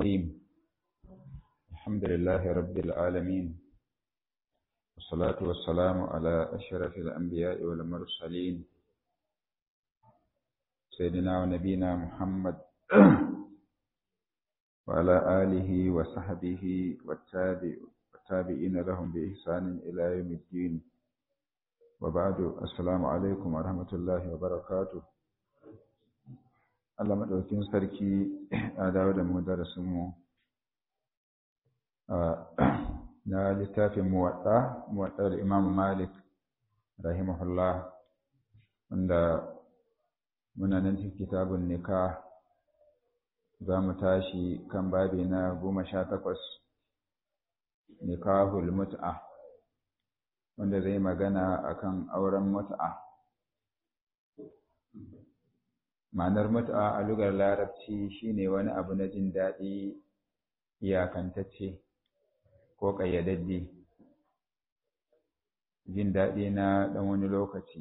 الرحيم الحمد لله رب العالمين والصلاة والسلام على أشرف الأنبياء والمرسلين سيدنا ونبينا محمد وعلى آله وصحبه والتابع والتابعين لهم بإحسان إلى يوم الدين وبعد السلام عليكم ورحمة الله وبركاته Allah maɗaukin sarki a dawo da mu darasinmu na littafin muwaɗa muwaɗa da imamu malik rahimahullah wanda muna nan cikin kitabun nika za mu tashi kan babi na goma sha takwas nikahul mut'a wanda zai magana akan auren mut'a ma'anar mut'a a lugar larabci shine wani abu na jin daɗi iyakantacce ko ƙayyadadde jin daɗi na ɗan wani lokaci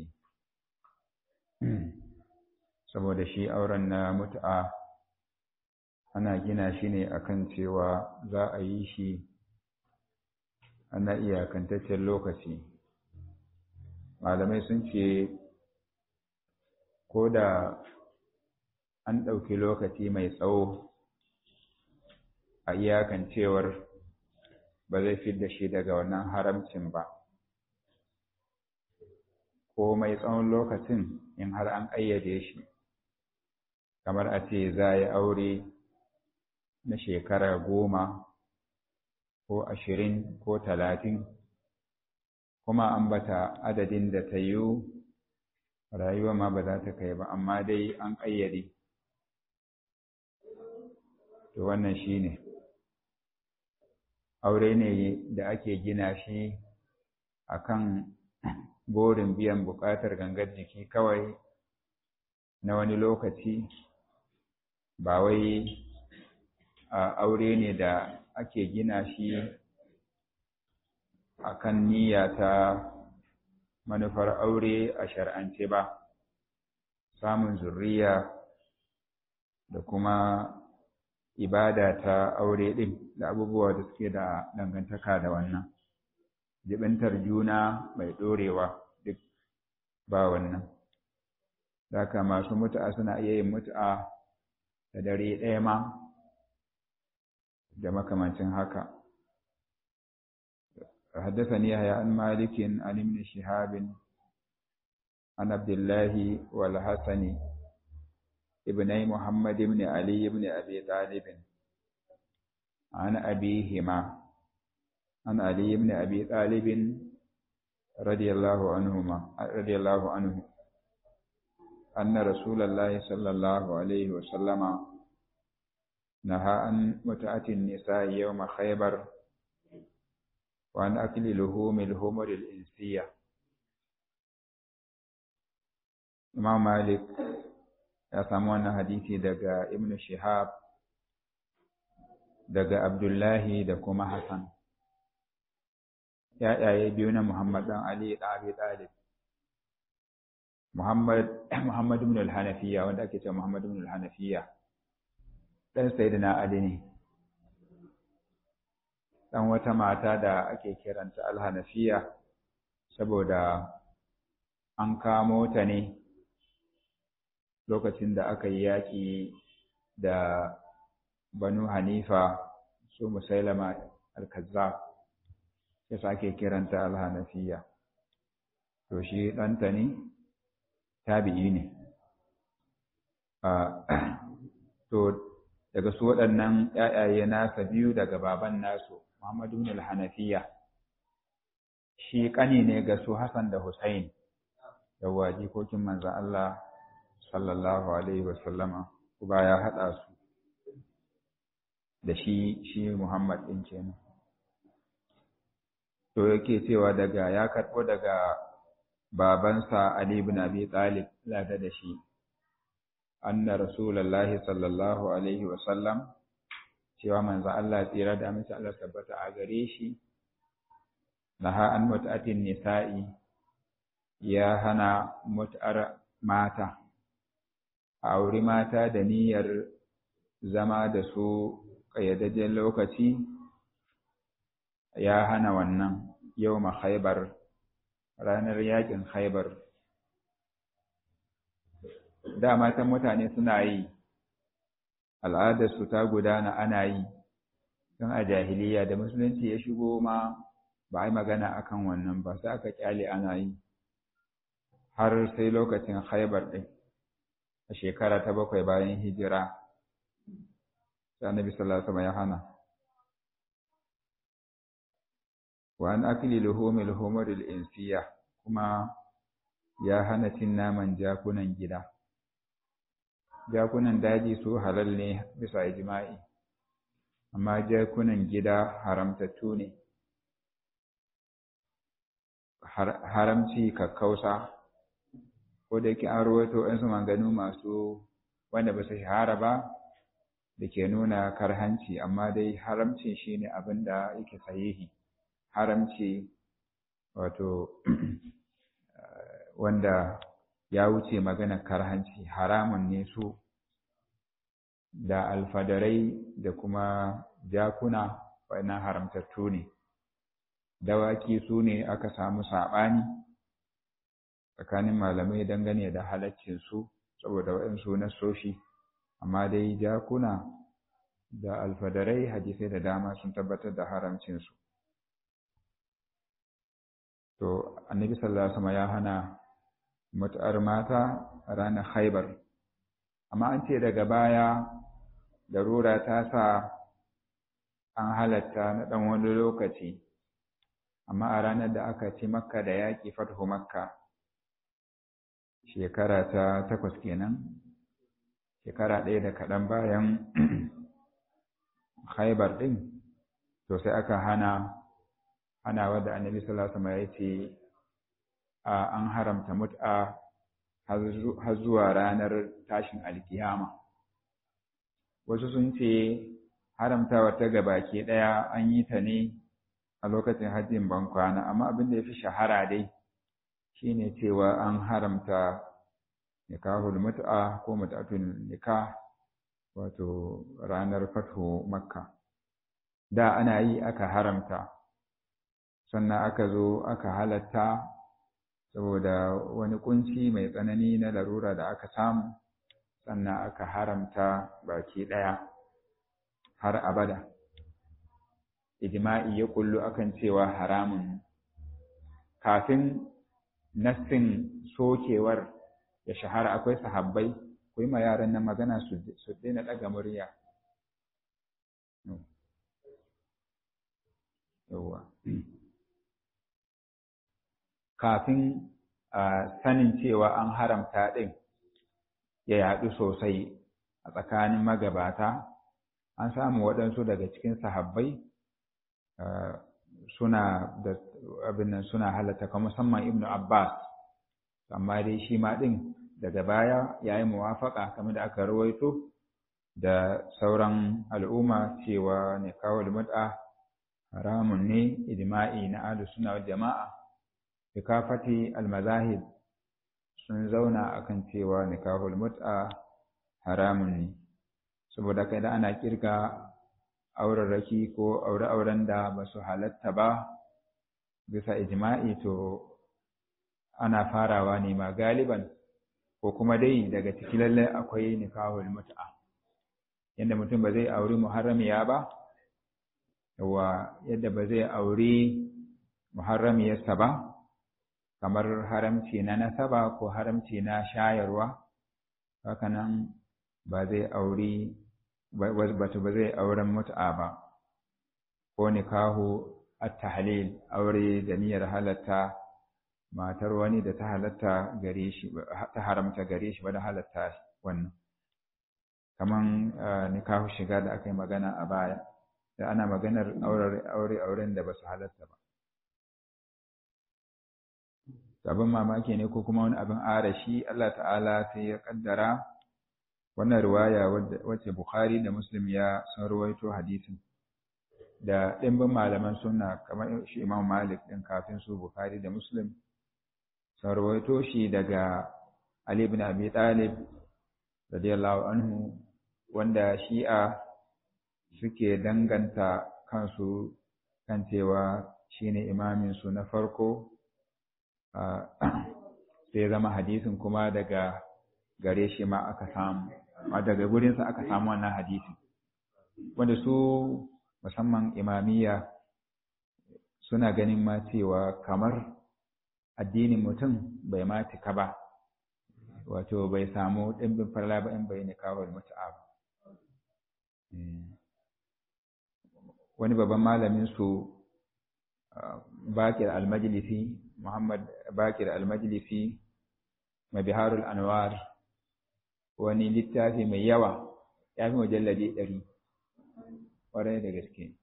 saboda shi auren na mut'a ana gina shi ne akan cewa za a yi shi ana iyakantaccen lokaci malamai sun ce ko da an ɗauki lokaci mai tsawo a iyakan cewar ba zai fi da shi daga wannan haramcin ba ko mai tsawon lokacin in har an ƙayyade shi kamar a ce za a yi aure na shekara goma ko ashirin ko talatin kuma an bata adadin da ta yiwu rayuwa ma ba za ta kai ba amma dai an ƙayyade to wannan shi ne aure ne da ake gina shi a kan burin biyan buƙatar gangar jiki kawai na wani lokaci ba wai aure ne da ake gina shi a kan niyya ta manufar aure a shar'ance ba samun zurriya da kuma ibada ta aure ɗin da abubuwa da suke da dangantaka da wannan jibintar juna mai ɗorewa duk ba wannan Daka masu mutu'a suna iya yin mutu'a da dare ɗaya ma da makamancin haka حدثني يحيى عن مالك عن ابن شهاب عن عبد الله والحسن ابني محمد بن علي بن أبي طالب عن أبيهما عن علي بن أبي طالب رضي الله عنهما رضي الله عنه أن رسول الله صلى الله عليه وسلم نهى عن متعة النساء يوم خيبر وعن أكل لحوم الهمر الإنسية Imam Malik ya samu wannan hadisi daga Ibn Shihab daga Abdullahi da kuma Hassan. ‘Ya'yaye biyu na Muhammad ɗan Ali ɗan Abi Talib. Muhammad, Muhammad ibn al-Hanafiya wanda ake cewa Muhammad ibn al-Hanafiya. Ɗan Sayyidina Ali ne. Ɗan wata mata da ake kiranta al-Hanafiya saboda an kamo ta ne lokacin da aka yi yaƙi da banu hanifa su musailama al-kazzab ya sake kiranta al-hanafiya to shi ɗanta ne tabi'i ne to daga su waɗannan ‘ya'yaye nasa biyu daga baban nasu muhammadu al-hanafiya shi ƙani ne ga su hassan da hussein yawwa jikokin manzan Allah sallallahu alaihi wasallama kuma ya haɗa su da shi shi Muhammad ɗin kenan to yake cewa daga ya karɓo daga babansa Ali ibn Abi Talib lada da shi anna rasulullahi sallallahu alaihi wasallam cewa manzo Allah tsira da amince Allah tabbata a gare shi naha an mut'atin nisa'i ya hana mut'ar mata a auri mata da niyyar zama da su ƙayyadajjen lokaci ya hana wannan yau ma haibar ranar yakin haibar da matan mutane suna yi al'adarsu ta gudana ana yi don a jahiliya da musulunci ya shigo ma ba a yi magana akan wannan ba sai aka kyale ana yi har sai lokacin haibar ɗin a shekara ta bakwai bayan hijira sai annabi sallallahu alaihi ya hana wa an akli luhumil humuril insiya kuma ya hana cin naman jakunan gida jakunan daji su halal ne bisa ijma'i amma jakunan gida haramtattu ne haramci kakkausa ko da yake an rawaito ɗansu manganu masu wanda ba su shahara ba da ke nuna karhanci amma dai haramcin shi ne abin da yake sahihi haramci wato wanda ya wuce magana karhanci haramun ne su da alfadarai da kuma jakuna wannan haramtattu ne dawaki su ne aka samu saɓani tsakanin malamai dangane da halaccinsu saboda waɗansu na soshi amma dai jakuna da alfadarai hadisai da dama sun tabbatar da haramcinsu to annabi sallallahu alaihi wasallam ya hana mutu'ar mata a ranar haibar amma an ce daga baya darura ta sa an halatta na ɗan wani lokaci amma a ranar da aka ci makka da yaƙi fathu makka shekara ta takwas kenan shekara ɗaya da kaɗan bayan haibar ɗin to sai aka hana hana wadda annabi sallallahu alaihi wasallam ya ce an haramta mut'a har zuwa ranar tashin alkiyama wasu sun ce haramtawa ta gabaki ɗaya an yi ta ne a lokacin hajjin bankwana amma abin da ya fi shahara dai shine cewa an haramta nikahul mut'a ko mut'atul nikah wato ranar fatho makka da ana yi aka haramta sannan aka zo aka halatta saboda wani kunci mai tsanani na larura da aka samu sannan aka haramta baki ɗaya har abada ijma'i ya kullu akan cewa haramun kafin nassin sokewar ya shahara akwai sahabbai ku yi ma yaran nan magana su daina ɗaga murya yawwa kafin sanin cewa an haramta ɗin ya yaɗu sosai a tsakanin magabata an samu waɗansu daga cikin sahabbai suna da abin nan suna halatta kuma musamman ibnu abbas amma dai shi ma ɗin daga baya ya yi muwafaƙa kamar da aka rawaito da sauran al'umma cewa ne kawal mut'a haramun ne ijma'i na ahlus sunna wal jama'a bikafati almazahib sun zauna akan cewa nikahul mut'a haramun ne saboda kai da ana kirga aurarraki ko aure-auren da ba su halatta ba bisa ijma'i to ana farawa ne ma galiban ko kuma dai daga ciki lalle akwai nikahul mut'a yadda mutum ba zai auri muharramiya ba yawa yadda ba zai auri muharramiyarsa ba kamar haramci na nasaba ko haramci na shayarwa hakanan ba zai auri batu ba zai auren mut'a ba ko nikahu at-tahlil aure da niyyar halatta matar wani da ta halatta gare shi ta haramta gare shi ba da halatta wannan kaman nikahu shiga da aka yi magana a baya da ana maganar aure auren da ba su halatta ba abin mamaki ne ko kuma wani abin arashi Allah ta'ala sai ya kaddara wannan riwaya wacce Bukhari da Muslim ya san ruwaito hadisin da ɗimbin malaman sunna kamar shi Imam Malik ɗin kafin su Bukhari da Muslim sun ruwaito shi daga Ali ibn Abi Talib radiyallahu anhu wanda shi'a suke danganta kansu kan cewa shine imaminsu na farko sai zama hadisin kuma daga gare shi ma aka samu daga gurinsa aka samu wannan hadisin wanda su musamman imamiyya suna ganin ma cewa kamar addinin mutum bai ma cika ba wato bai samu ɗimbin farla ba in bai nikawar mutu'a ba wani babban malamin su bakir almajlisi muhammad bakir almajlisi mabiharul anwar wani littafi mai yawa ya fi mujalladi ɗari ƙwarai da gaske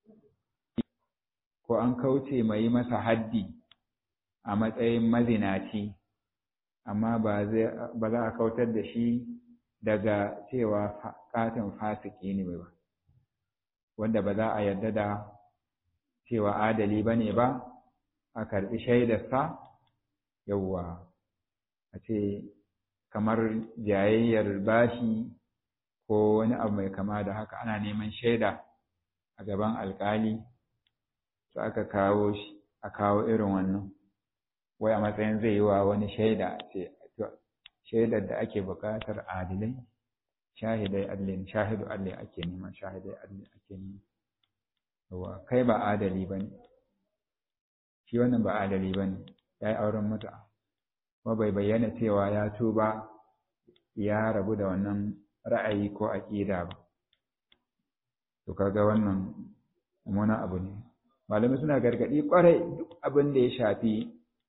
ko an kauce mai masa haddi a matsayin mazinaci amma ba za a kautar da shi daga cewa katin fasiki ne ba wanda ba za a yarda da cewa adali ba ne ba a karɓi shaidarsa yauwa a ce kamar jayayyar bashi ko wani abu mai kama da haka ana neman shaida a gaban alkali su aka kawo shi a kawo irin wannan wai a matsayin zai yi wa wani shaida ce shaidar da ake buƙatar adilai shahidai adlin shahidu adlin ake nema shahidai adlin ake nema yawa kai ba adali bane shi wannan ba adali bane ya yi auren mutu'a kuma bai bayyana cewa ya tuba ya rabu da wannan ra'ayi ko aƙida ba to kaga wannan mummunan abu ne malamai suna gargaɗi ƙwarai duk abin da ya shafi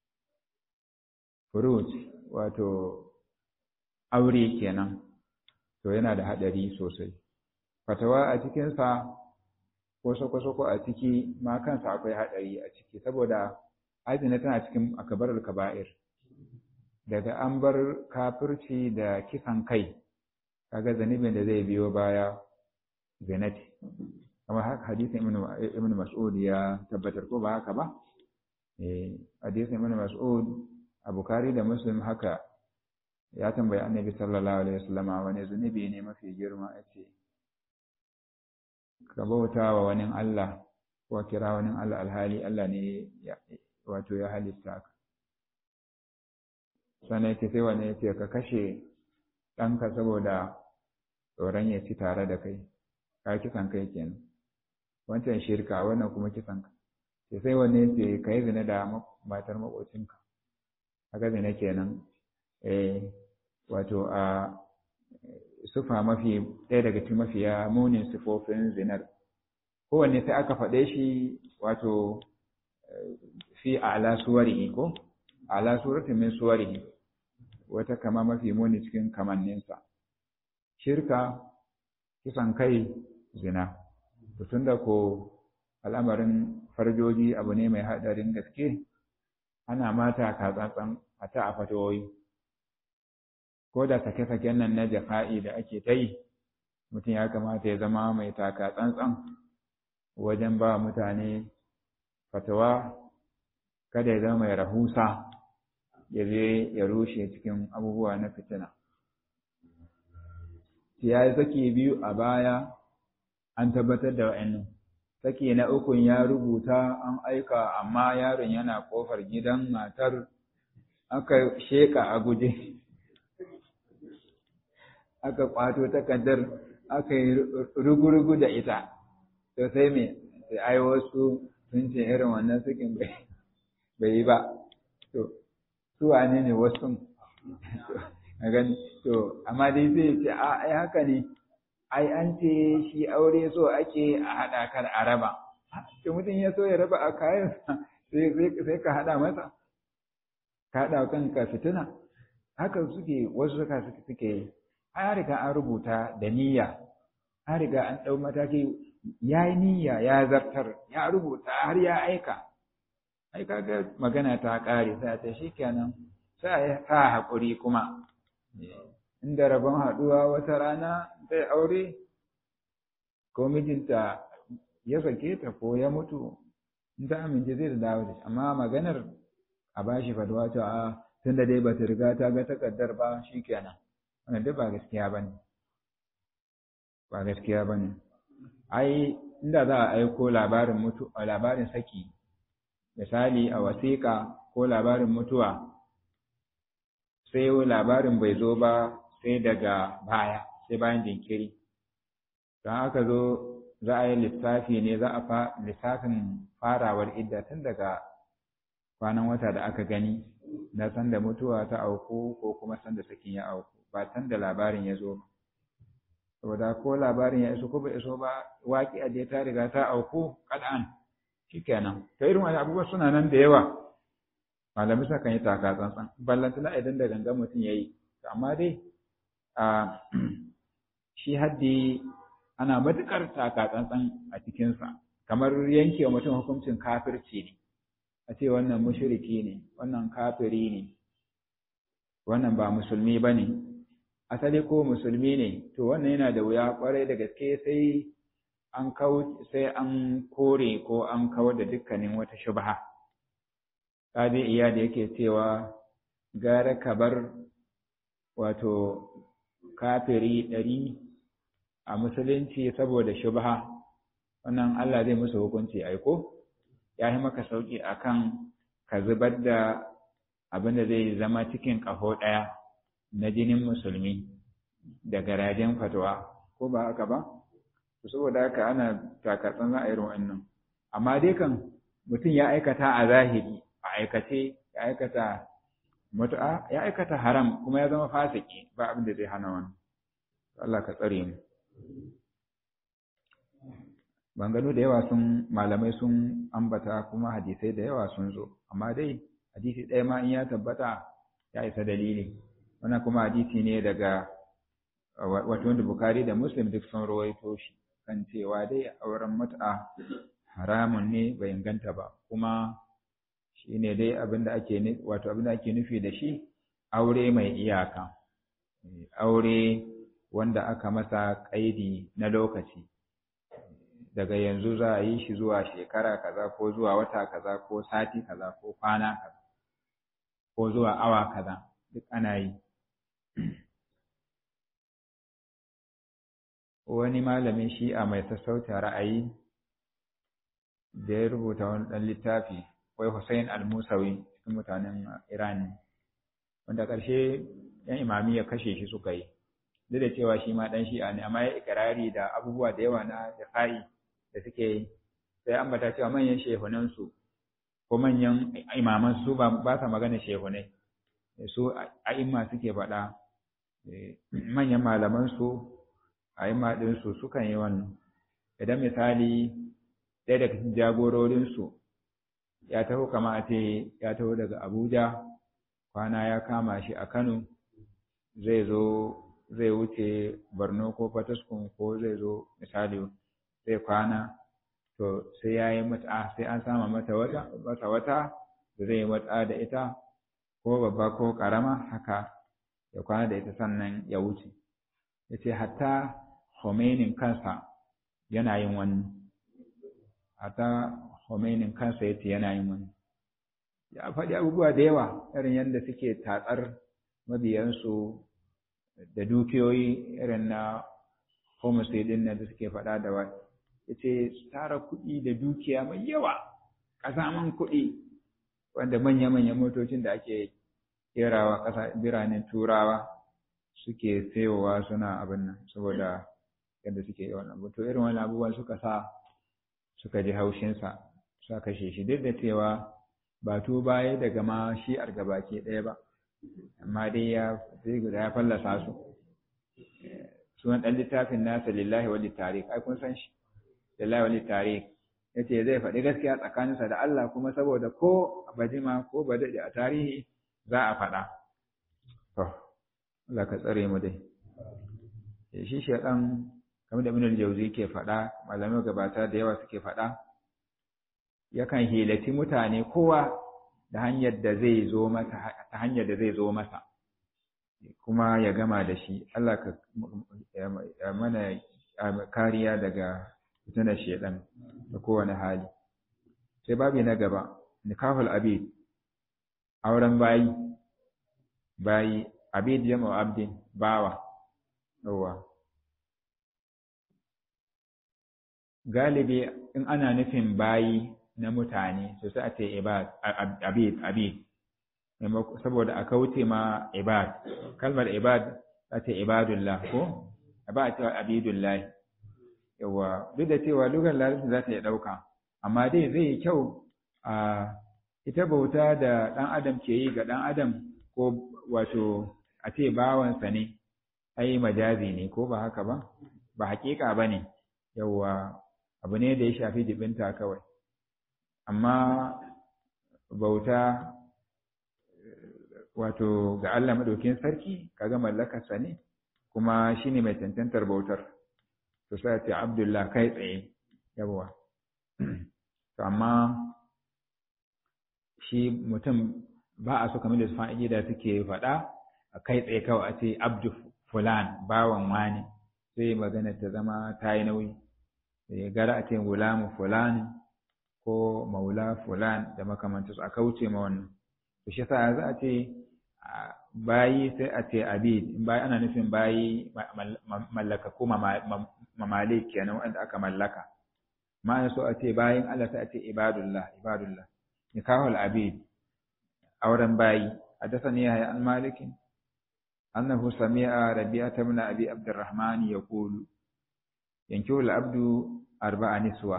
fruit wato aure kenan to yana da haɗari sosai fatawa a cikinsa ko sako-sako a ciki ma kansa akwai haɗari a ciki saboda azina tana cikin akabarar kaba'ir daga an bar kafirci da kisan kai kaga zanibin da zai biyo baya zinati kamar haka hadisin ibn mas'ud ya tabbatar ko ba haka ba eh hadisin ibn mas'ud a bukari da muslim haka ya tambayi annabi sallallahu alaihi wasallam wani zunubi ne mafi girma yace ka bauta wa wani Allah ko kira wani Allah alhali Allah ne wato ya halitta ka sannan yace sai wani yace ka kashe ɗanka saboda tsoron ya ci tare da kai ka kisan kai kenan wancan shirka wannan kuma kisan ka sai sai wani yace ka yi zina da matar maƙocinka haka zina kenan eh wato a sufa mafi ɗaya daga cikin mafiya munin sifofin zinar kowanne sai aka faɗe shi wato fi ala suwarihi ko ala suratin min suwarihi wata kama mafi muni cikin kamanninsa shirka kisan kai zina tun da ko al'amarin farjoji abu ne mai haɗarin gaske ana mata katsantsan a ta a fatawoyi ko da sake-saken nan na jafa'i da ake ta yi mutum ya kamata ya zama mai taka tsantsan wajen ba mutane fatawa kada ya zama mai rahusa ya je ya rushe cikin abubuwa na fitina ya yi saki biyu a baya an tabbatar da wa'annan saki na ukun ya rubuta an aika amma yaron yana kofar gidan matar aka sheka a guje aka kwato takardar aka yi rugurugu da ita to sai me sai ai wasu sun ce irin wannan sakin bai yi ba to su wane ne wasu a gani to amma dai zai ce a ai haka ne ai an ce shi aure so ake a haɗa kar a raba to mutum ya so ya raba a kayan sai ka haɗa masa ka haɗa kanka fitina haka suke wasu suka suke yi an riga an rubuta da niyya an riga an ɗau mataki ya yi niyya ya zartar ya rubuta har ya aika ai kaga magana ta ƙare sai ta shi kenan sai a sa haƙuri kuma inda rabon haɗuwa wata rana zai aure ko mijinta ya sake ta ko ya mutu in ta amince zai dawo da shi amma maganar a bashi fadwa ta a tun da dai ba ta riga ta ga takardar ba shi kenan wannan duk ba gaskiya ba ne ba gaskiya ba ne ai inda za a aiko labarin mutu labarin saki misali a wasiƙa ko labarin mutuwa sai labarin bai zo ba sai daga baya sai bayan jinkiri don aka zo za a yi lissafi ne za a fa lissafin farawar idda tun daga kwanan wata da aka gani na sanda mutuwa ta auku ko kuma sanda sakin ya auku ba san da labarin ya zo ba saboda ko labarin ya iso ko bai iso ba waƙi a ta riga ta auku kad'an shikenan ta irin wani abubuwa suna nan da yawa malamai sukan yi taka tsantsan ballantana idan da gangan mutum ya yi amma dai a shi haddi ana matuƙar taka tsantsan a cikinsa kamar yanke wa mutum hukuncin kafirci ne a ce wannan mushriki ne wannan kafiri ne wannan ba musulmi ba ne asali ko musulmi ne to wannan yana da wuya kwarai da gaske sai an sai an kore ko an kawar da dukkanin wata shubha kadi iya da yake cewa gara ka bar wato kafiri ɗari a musulunci saboda shubha wannan Allah zai musu hukunci aiko ya yi maka sauki akan ka zubar da abin da zai zama cikin ƙaho ɗaya na jinin musulmi da garajen fatwa ko ba haka ba saboda haka ana takatsan za a yi wannan amma dai kan mutum ya aikata a zahiri a aikace ya aikata mutu'a ya aikata haram kuma ya zama fasiki ba abin da zai hana wani Allah ka tsare mu bangano da yawa sun malamai sun ambata kuma hadisai da yawa sun zo amma dai hadisi ɗaya ma in ya tabbata ya isa dalili wannan kuma hadisi ne daga wato wanda bukari da muslim duk sun rawaito shi kan cewa dai auren mut'a haramun ne bai inganta ba kuma shi ne dai abinda ake wato abinda ake nufi da shi aure mai iyaka aure wanda aka masa kaidi na lokaci daga yanzu za a yi shi zuwa shekara kaza ko zuwa wata kaza ko sati kaza ko kwana kaza ko zuwa awa kaza duk ana yi wani malamin shi'a mai sassauta ra'ayi da ya rubuta wani ɗan littafi wai Hussein al-Musawi cikin mutanen Iran wanda ƙarshe ‘yan imami ya kashe shi suka yi duk da cewa shi ma ɗan shi'a ne amma ya ikirari da abubuwa da yawa na jafa'i da suke yi sai ambata cewa manyan shehunansu ko manyan imaman su ba sa magana shehunai su a'imma suke faɗa manyan malaman su a'imma ɗinsu sukan yi wannan idan misali ɗaya daga cikin jagororinsu ya taho kama a ce ya taho daga abuja kwana ya kama shi a kano zai zo zai wuce borno ko fataskun ko zai zo misali zai kwana to sai ya yi mata sai an sama mata wata wata wata da zai yi mata da ita ko babba ko karama haka ya kwana da ita sannan ya wuce ya ce hatta Khomeinin kansa yana yin wani hatta Khomeinin kansa yace yana yin wani ya faɗi abubuwa da yawa irin yadda suke tatsar mabiyansu da dukiyoyi irin na homicide din da suke faɗa da wani yace tara kuɗi da dukiya mai yawa ƙasaman kuɗi wanda manya-manyan motocin da ake kerawa ƙasa biranen turawa suke sayowa suna abin nan saboda yadda suke yawan abu to irin wani abubuwan suka sa suka ji haushinsa suka kashe shi duk da cewa ba to baya daga ma shi gabaki ɗaya ba amma dai ya sai guda ya fallasa su sunan ɗan littafin nasa lillahi wali tarik ai kun san shi lillahi wali tarik yace zai faɗi gaskiya tsakaninsa da Allah kuma saboda ko bajima ko ba daɗe a tarihi za a faɗa to Allah ka tsare mu dai shi shaɗan kamar da Ibn al-Jawzi ke faɗa malamai gabata da yawa suke faɗa yakan hilati mutane kowa da hanyar da zai zo masa ta hanyar da zai zo masa kuma ya gama da shi Allah ka mana kariya daga fitinar shedan da kowane hali sai babi na gaba nikahul abid auren bayi bayi abid jama'u abdin bawa yawa galibi in ana nufin bayi na mutane to sai a ce ibad abid abid saboda a kauce ma ibad kalmar ibad ta ce ibadullah ko ba a cewa abidullah yawa duk da cewa lugar larabci za ta yi ɗauka amma dai zai yi kyau a ita bauta da ɗan adam ke yi ga ɗan adam ko wato a ce bawansa ne ai majazi ne ko ba haka ba ba haƙiƙa ba ne yawa abu ne da ya shafi jibinta kawai amma bauta wato ga Allah madaukin sarki kaga mallakarsa ne kuma shine mai cancantar bautar to sai ce Abdullah kai tsaye yawa to amma shi mutum ba a so kamar da sufan da suke faɗa a kai tsaye kawai a ce abdu fulan bawan wani sai magana ta zama ta yi nauyi da gara a ce gulamu fulani ko maula fulan da makamantarsu a kauce ma wannan to shi sa za a ce bayi sai a ce abid bayi ana nufin bayi mallaka ko mamalik kenan wanda aka mallaka ma'ana so a ce bayin Allah sai a ce ibadullah ibadullah nikahul abid auren bayi حدثني يحيى عن مالك أنه سمع ربيعة بن أبي عبد الرحمن يقول ينكح العبد أربع نسوة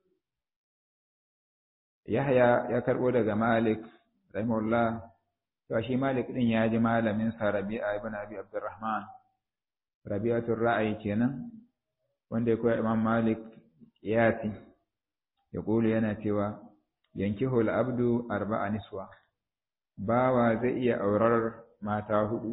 يحيى يكربو daga Malik rahimahullah to shi Malik din ya ji malamin sa Rabi'a ibn Abi Abdurrahman Rabi'atul Ra'ayi kenan wanda ya koya Imam Malik yati ya kulu yana cewa yankihul abdu arba'a niswa bawa zai iya aurar mata hudu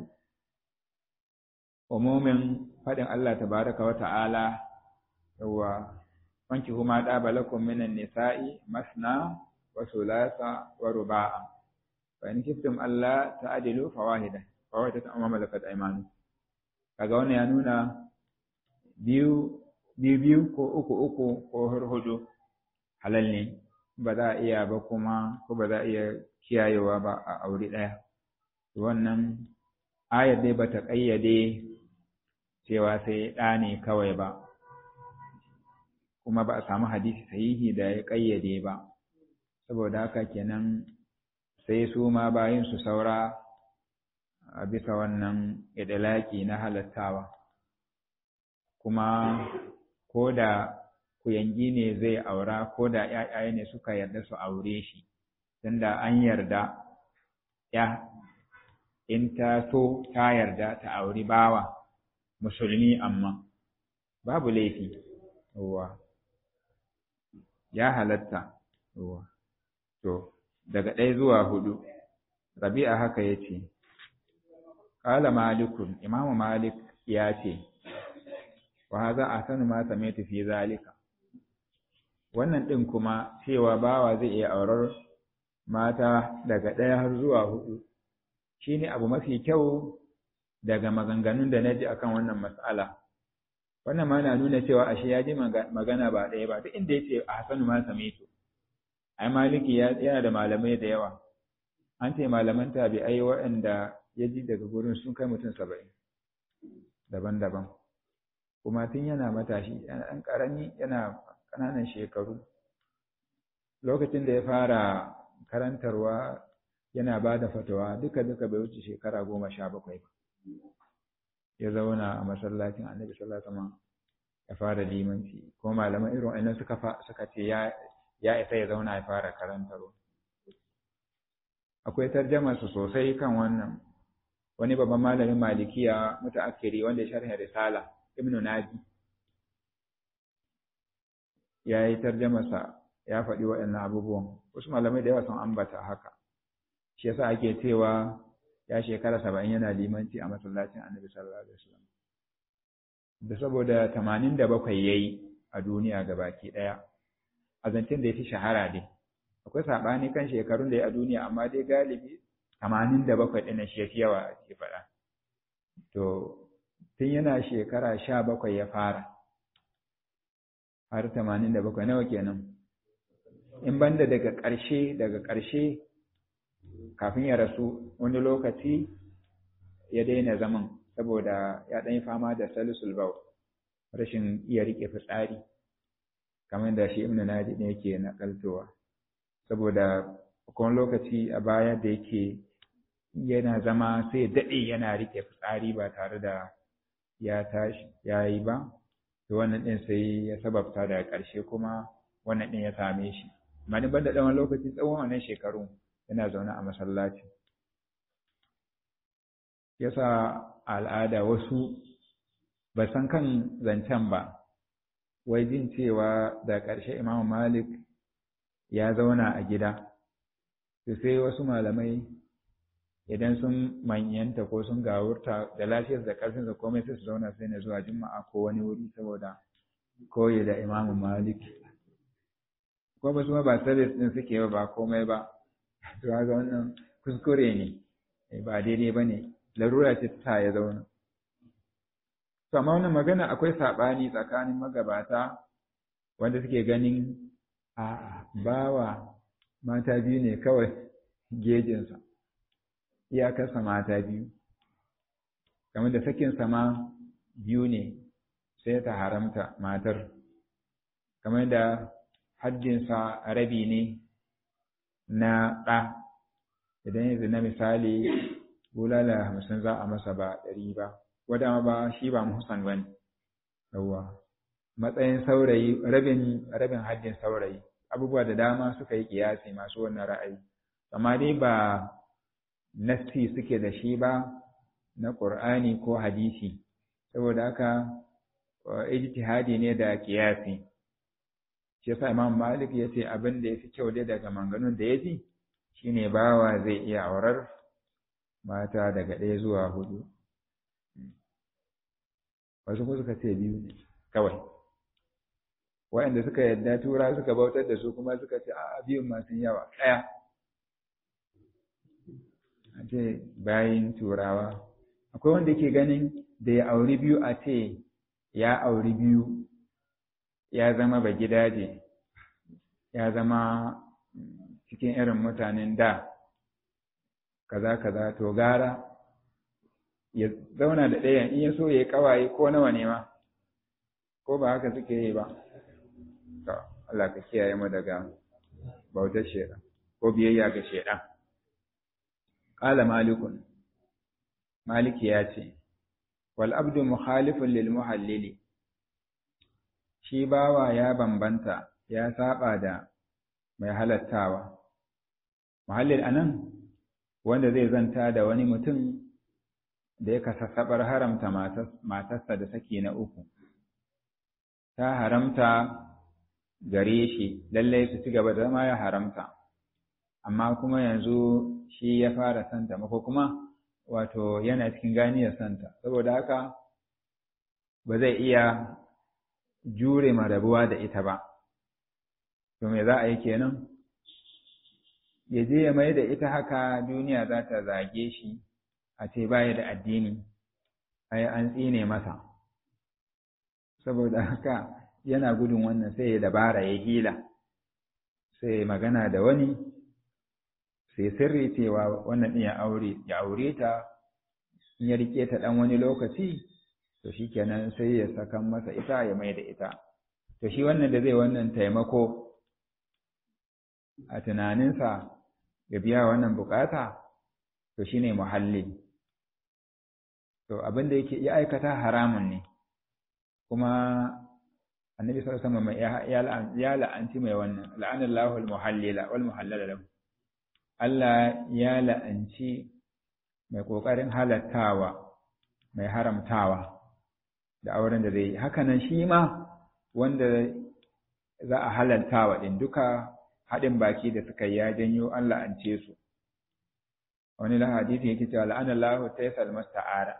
umumin faɗin Allah tabaraka wa ta'ala yawa wanki huma ɗaba lakum minan nisa'i masna wa sulasa wa ruba'a fa in kiftum Allah ta'dilu fawahida fawahida amma malakat aymanu kaga wannan ya nuna biyu biyu biyu ko uku uku ko hudu halal ne ba za a iya ba kuma ko ba za a iya kiyayewa ba a aure ɗaya wannan ayar dai bata ƙayyade cewa sai ɗa ne kawai ba kuma ba a samu hadisi sahihi da ya ƙayyade ba saboda haka kenan sai su ma bayin su saura a bisa wannan idalaki na halattawa kuma ko da kuyangi ne zai aura ko da ‘ya'ya ne suka yarda su aure shi tunda an yarda ya in ta so ta yarda ta auri bawa musulmi amma babu laifi yawa ya halatta yawa to daga ɗaya zuwa hudu rabi'a haka ya ce ƙala malikun imamu malik ya ce wa haza ahsanu ma sami'tu fi zalika wannan ɗin kuma cewa bawa zai iya aurar mata daga ɗaya har zuwa hudu shi ne abu mafi kyau daga maganganun da na ji akan wannan matsala wannan ma na nuna cewa ashe ya ji magana ba ɗaya ba duk inda ya ce a hasanu ma samitu ai maliki yana da malamai da yawa an ce malaman tabi'ai waɗanda ya ji daga gurin sun kai mutum saba'in daban-daban kuma tun yana matashi yana ɗan ƙarami yana ƙananan shekaru lokacin da ya fara karantarwa yana ba da fatawa duka duka bai wuce shekara goma sha bakwai ba ya zauna a masallacin annabi sallallahu alaihi wasallam ya fara limanci ko malaman irin wannan suka suka ce ya ya isa ya zauna ya fara karantarwa akwai tarjama su sosai kan wannan wani babban malamin malikiya mutaakkiri wanda ya sharhi risala ibnu naji ya yi tarjamasa ya faɗi waɗannan abubuwan wasu malamai da yawa sun ambata haka shi yasa ake cewa ya shekara saba'in yana limanci a masallacin annabi sallallahu alaihi wasallam da saboda tamanin da bakwai ya yi a duniya ga baki ɗaya a zancen da ya fi shahara dai akwai saɓani kan shekarun da ya a duniya amma dai galibi tamanin da bakwai ɗin shi ya fi yawa ke faɗa to tun yana shekara sha bakwai ya fara har tamanin da bakwai nawa kenan in banda daga ƙarshe daga ƙarshe kafin ya rasu wani lokaci ya daina zaman saboda ya ɗan fama da salisul bau rashin iya riƙe fitsari kamar da shi ibnu nadi ne yake nakaltowa saboda kuma lokaci a baya da yake yana zama sai daɗe yana rike fitsari ba tare da ya tashi ya yi ba to wannan ɗin sai ya sababta daga ƙarshe kuma wannan ɗin ya same shi amma ni banda ɗan lokaci tsawon wannan shekaru yana zaune a masallaci yasa al'ada wasu ba san kan zancen ba wai jin cewa da ƙarshe imamu malik ya zauna a gida to sai wasu malamai idan sun manyanta ko sun gawurta da lafiyar da ƙarfin da komai sai su zauna sai na zuwa juma'a ko wani wuri saboda koyi da imamu malik ko ba su ma ba sabis din suke ba ba komai ba to ga wannan kuskure ne ba daidai ba ne larura ce ta ya zauna to amma wannan magana akwai saɓani tsakanin magabata wanda suke ganin a bawa mata biyu ne kawai gejinsa iyakarsa mata biyu kamar da sakinsa ma biyu ne sai ta haramta matar kamar da haddinsa rabi ne na ɗa idan yanzu na misali bulala hamsin za a masa ba ɗari ba wadda ba shi ba muhsan ba ne yawwa matsayin saurayi rabin rabin haddin saurayi abubuwa da dama suka yi kiyasi masu wannan ra'ayi amma dai ba nassi suke da shi ba na ƙur'ani ko hadisi saboda haka ijtihadi ne da kiyasi shi yasa imam malik ya ce abin da ya fi kyau dai daga manganun da ya ji shine bawa zai iya aurar mata daga ɗaya zuwa hudu wasu ko suka ce biyu ne kawai waɗanda suka yadda tura suka bautar da su kuma suka ce a biyun masu yawa ɗaya a ce bayin turawa akwai wanda ke ganin da ya auri biyu a ce ya auri biyu ya zama ba gidaje ya zama cikin irin mutanen da kaza kaza to gara ya zauna da ɗayan in ya so ya yi kawaye ko nawa ne ma ko ba haka suke yi ba to Allah ka kiyaye mu daga bautar shedan ko biyayya ga shedan qala malikun maliki ya ce wal abdu mukhalifun lil muhallili shi bawa ya bambanta ya saba da mai halattawa muhallil anan wanda zai zanta da wani mutum da ya kasassabar haramta matarsa da saki na uku ta haramta gare shi lallai su ci gaba da zama ya haramta amma kuma yanzu shi ya fara santa mako kuma wato yana cikin ganiyar santa saboda haka ba zai iya jure ma rabuwa da ita ba to me za a yi kenan ya je ya mai da ita haka duniya za ta zage shi a ce baya da addini ai an tsine masa saboda haka yana gudun wannan sai ya dabara ya hila sai magana da wani sai sirri cewa wannan ɗin ya aure ya aure ta in ya rike ta ɗan wani lokaci to shikenan sai ya sakan masa ita ya mai da ita to shi wannan da zai wannan taimako a tunaninsa ya biya wannan bukata to shine muhalli to abin da yake ya aikata haramun ne kuma annabi sallallahu alaihi wasallam ya la'anci mai wannan la'anallahu al-muhallila wal muhallala lahu Allah ya la'anci mai kokarin halattawa mai haramtawa da auren da zai yi haka nan shi ma wanda za a halaltawa din duka haɗin baki da suka ya janyo an la'ance su wani la hadisi yake cewa la'anallahu taysal musta'ara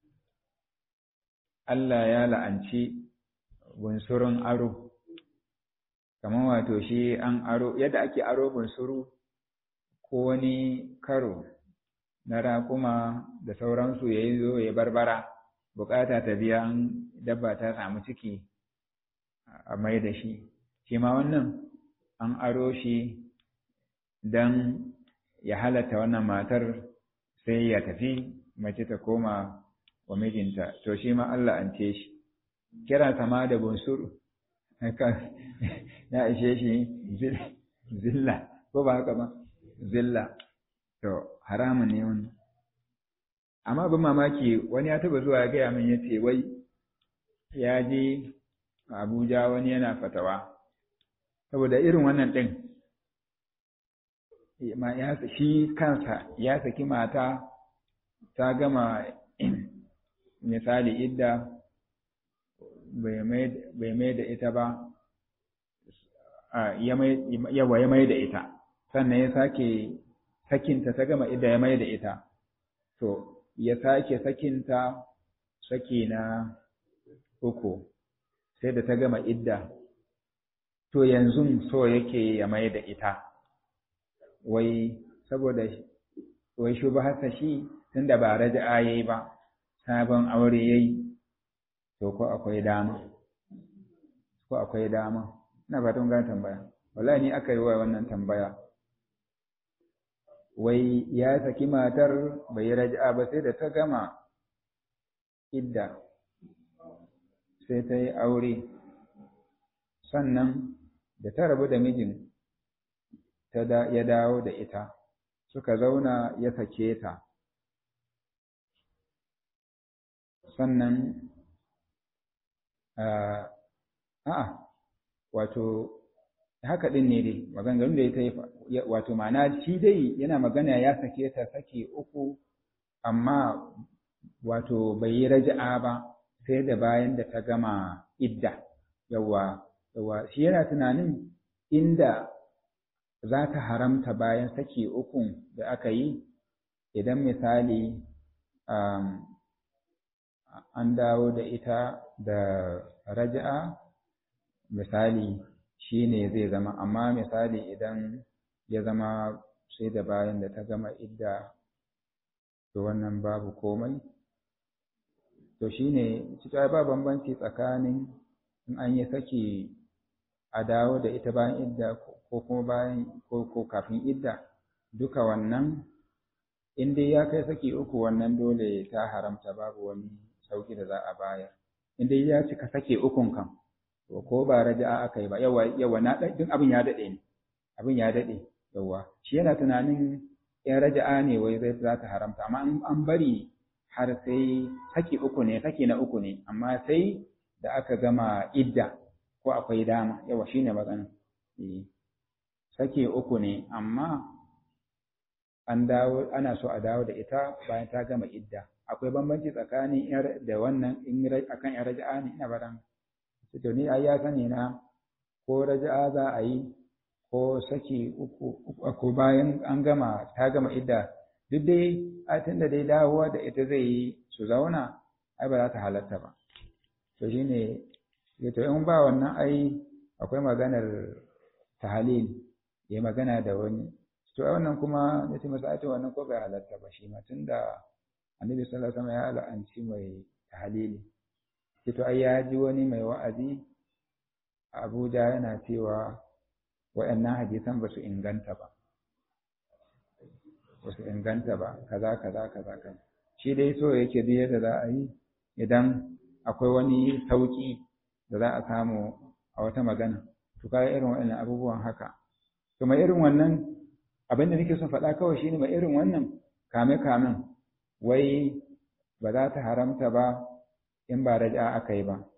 Allah ya la'anci bunsurun aro kamar wato shi an aro yadda ake aro bunsuru ko wani karo na raƙuma da sauransu ya yi zo ya barbara bukata ta biya an dabba ta samu ciki a mai da shi shi ma wannan an aro shi don ya halatta wannan matar sai ya tafi mace ta koma wa mijinta to shi ma Allah an ce shi kira sama da bunsuru ya ishe shi zilla ko ba haka ba zilla to haramun ne wani amma bin mamaki wani ya taba zuwa ya gaya min ya ce wai ya je abuja wani yana fatawa saboda irin wannan ɗin shi kansa ya saki mata ta gama misali idda bai mai da ita ba yawa ya mai da ita sannan ya sake sakinta ta gama idda ya mai da ita to ya sake sakinta saki na uku sai da ta gama idda to yanzu so yake ya mai da ita wai saboda wai shubhasa shi tunda ba raja'a yayi ba sabon aure yayi to ko akwai dama ko akwai dama ina fatan ga tambaya wallahi ni aka yi wa wannan tambaya wai ya saki matar bai raja'a ba sai da ta gama idda sai ta yi aure sannan da ta rabu da mijin ya dawo da ita suka zauna ya sake ta sannan a'a wato haka din ne dai maganganun da ya ta yi wato ma'ana shi dai yana magana ya sake ta sake uku amma wato bai yi raja'a ba sai da bayan da ta gama idda yawa yawa shi yana tunanin inda za ta haramta bayan saki ukun da aka yi idan misali um, an dawo da ita da raja'a misali shi ne zai zama amma misali idan ya zama sai da bayan da ta gama idda to wannan babu komai to shi ne cika ba bambanci tsakanin in an yi saki a dawo da ita bayan idda ko kuma bayan ko, ko kafin idda duka wannan in dai ya kai saki uku wannan dole ta haramta babu wani sauki da za a bayar in dai ya cika sake ukun kan to ko ba raja'a aka yi ba yawa yawa na din abin ya dade ne abin ya dade yawa shi yana tunanin in raja'a ne wai zai za ta haramta amma an bari har sai saki uku ne saki na uku ne amma sai da aka gama idda ko akwai dama yawa shine magana eh sake uku ne amma an dawo ana so a dawo da ita bayan ta gama idda akwai bambanci tsakanin yar da wannan in akan yar raja'a ne ina baran to ni ai ya sani na ko raja'a za a yi ko saki uku ko bayan an gama ta gama idda duk dai a tunda dai dawowa da ita zai yi su zauna ai ba za ta halatta ba to shine ya to in ba wannan ai akwai maganar tahalil ya magana da wani to a wannan kuma ya ce masa ake wannan ko bai halatta ba shi ma tunda annabi sallallahu alaihi wasallam ya la'anci mai tahalili ce to ai ya ji wani mai wa'azi a Abuja yana cewa waɗannan hadisan ba su inganta ba ba su inganta ba kaza kaza kaza kaza shi dai so yake duk yadda za a yi idan akwai wani sauki da za a samu a wata magana to kaga irin waɗannan abubuwan haka to mai irin wannan abin da nake son faɗa kawai shine mai irin wannan kame kamen wai ba za ta haramta ba in ba raja aka yi ba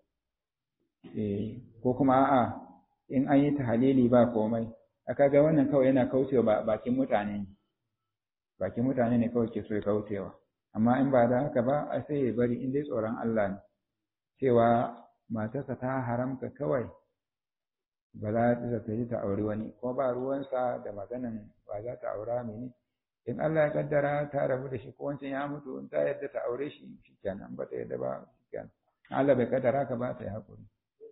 ko kuma a'a in an yi tahalili ba komai aka ga wannan kawai yana kaucewa bakin mutane bakin mutane ne kawai ke so ya kaucewa amma in ba da haka ba a sai ya bari in dai tsoron Allah ne cewa matarsa ta haramta kawai ba za ta tafi ta auri wani ko ba ruwansa da maganan ba za ta aura mene in Allah ya kaddara ta rabu da shi ko wancan ya mutu in ta yadda ta aure shi shikenan ba ta yadda ba shikenan Allah bai kaddara ka ba ta yi hakuri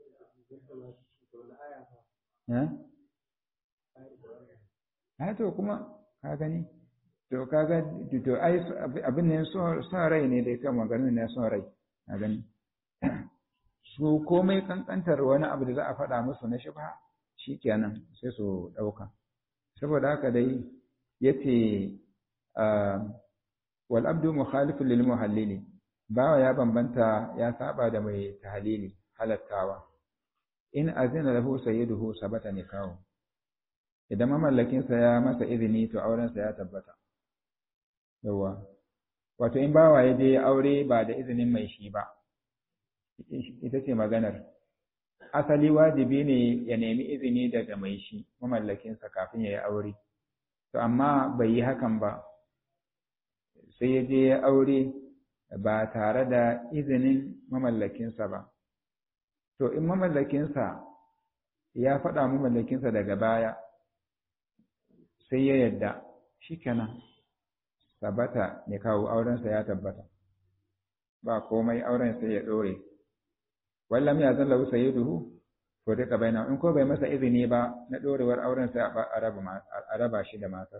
ha to kuma ka gani to kaga to ai abin ne son rai ne da kan maganin ne son rai ka gani su komai kankantar wani abu da za a faɗa musu na shubha shikenan sai su ɗauka saboda haka dai yace wal abdu mukhalifun lil muhallili bawa ya bambanta ya saba da mai tahlili halattawa in azina lahu sayyiduhu sabata nikahu idan mamallakinsa ya masa izini to aurensa ya tabbata yawa wato in bawa ya je aure ba da izinin mai shi ba ita ce maganar asali wajibi ne ya nemi izini daga mai shi mamallakinsa kafin ya yi aure to amma bai yi hakan ba sai ya je ya aure ba tare da izinin mamallakinsa ba to in mamallakinsa ya faɗa mamallakinsa daga baya sai ya yadda shi kenan tabbata ne kawo aurensa ya tabbata ba komai auren sai ya ɗore wallam ya zalla wusa yi duhu to duka bai in ko bai masa izini ba na ɗorewar auren sai a raba shi da matar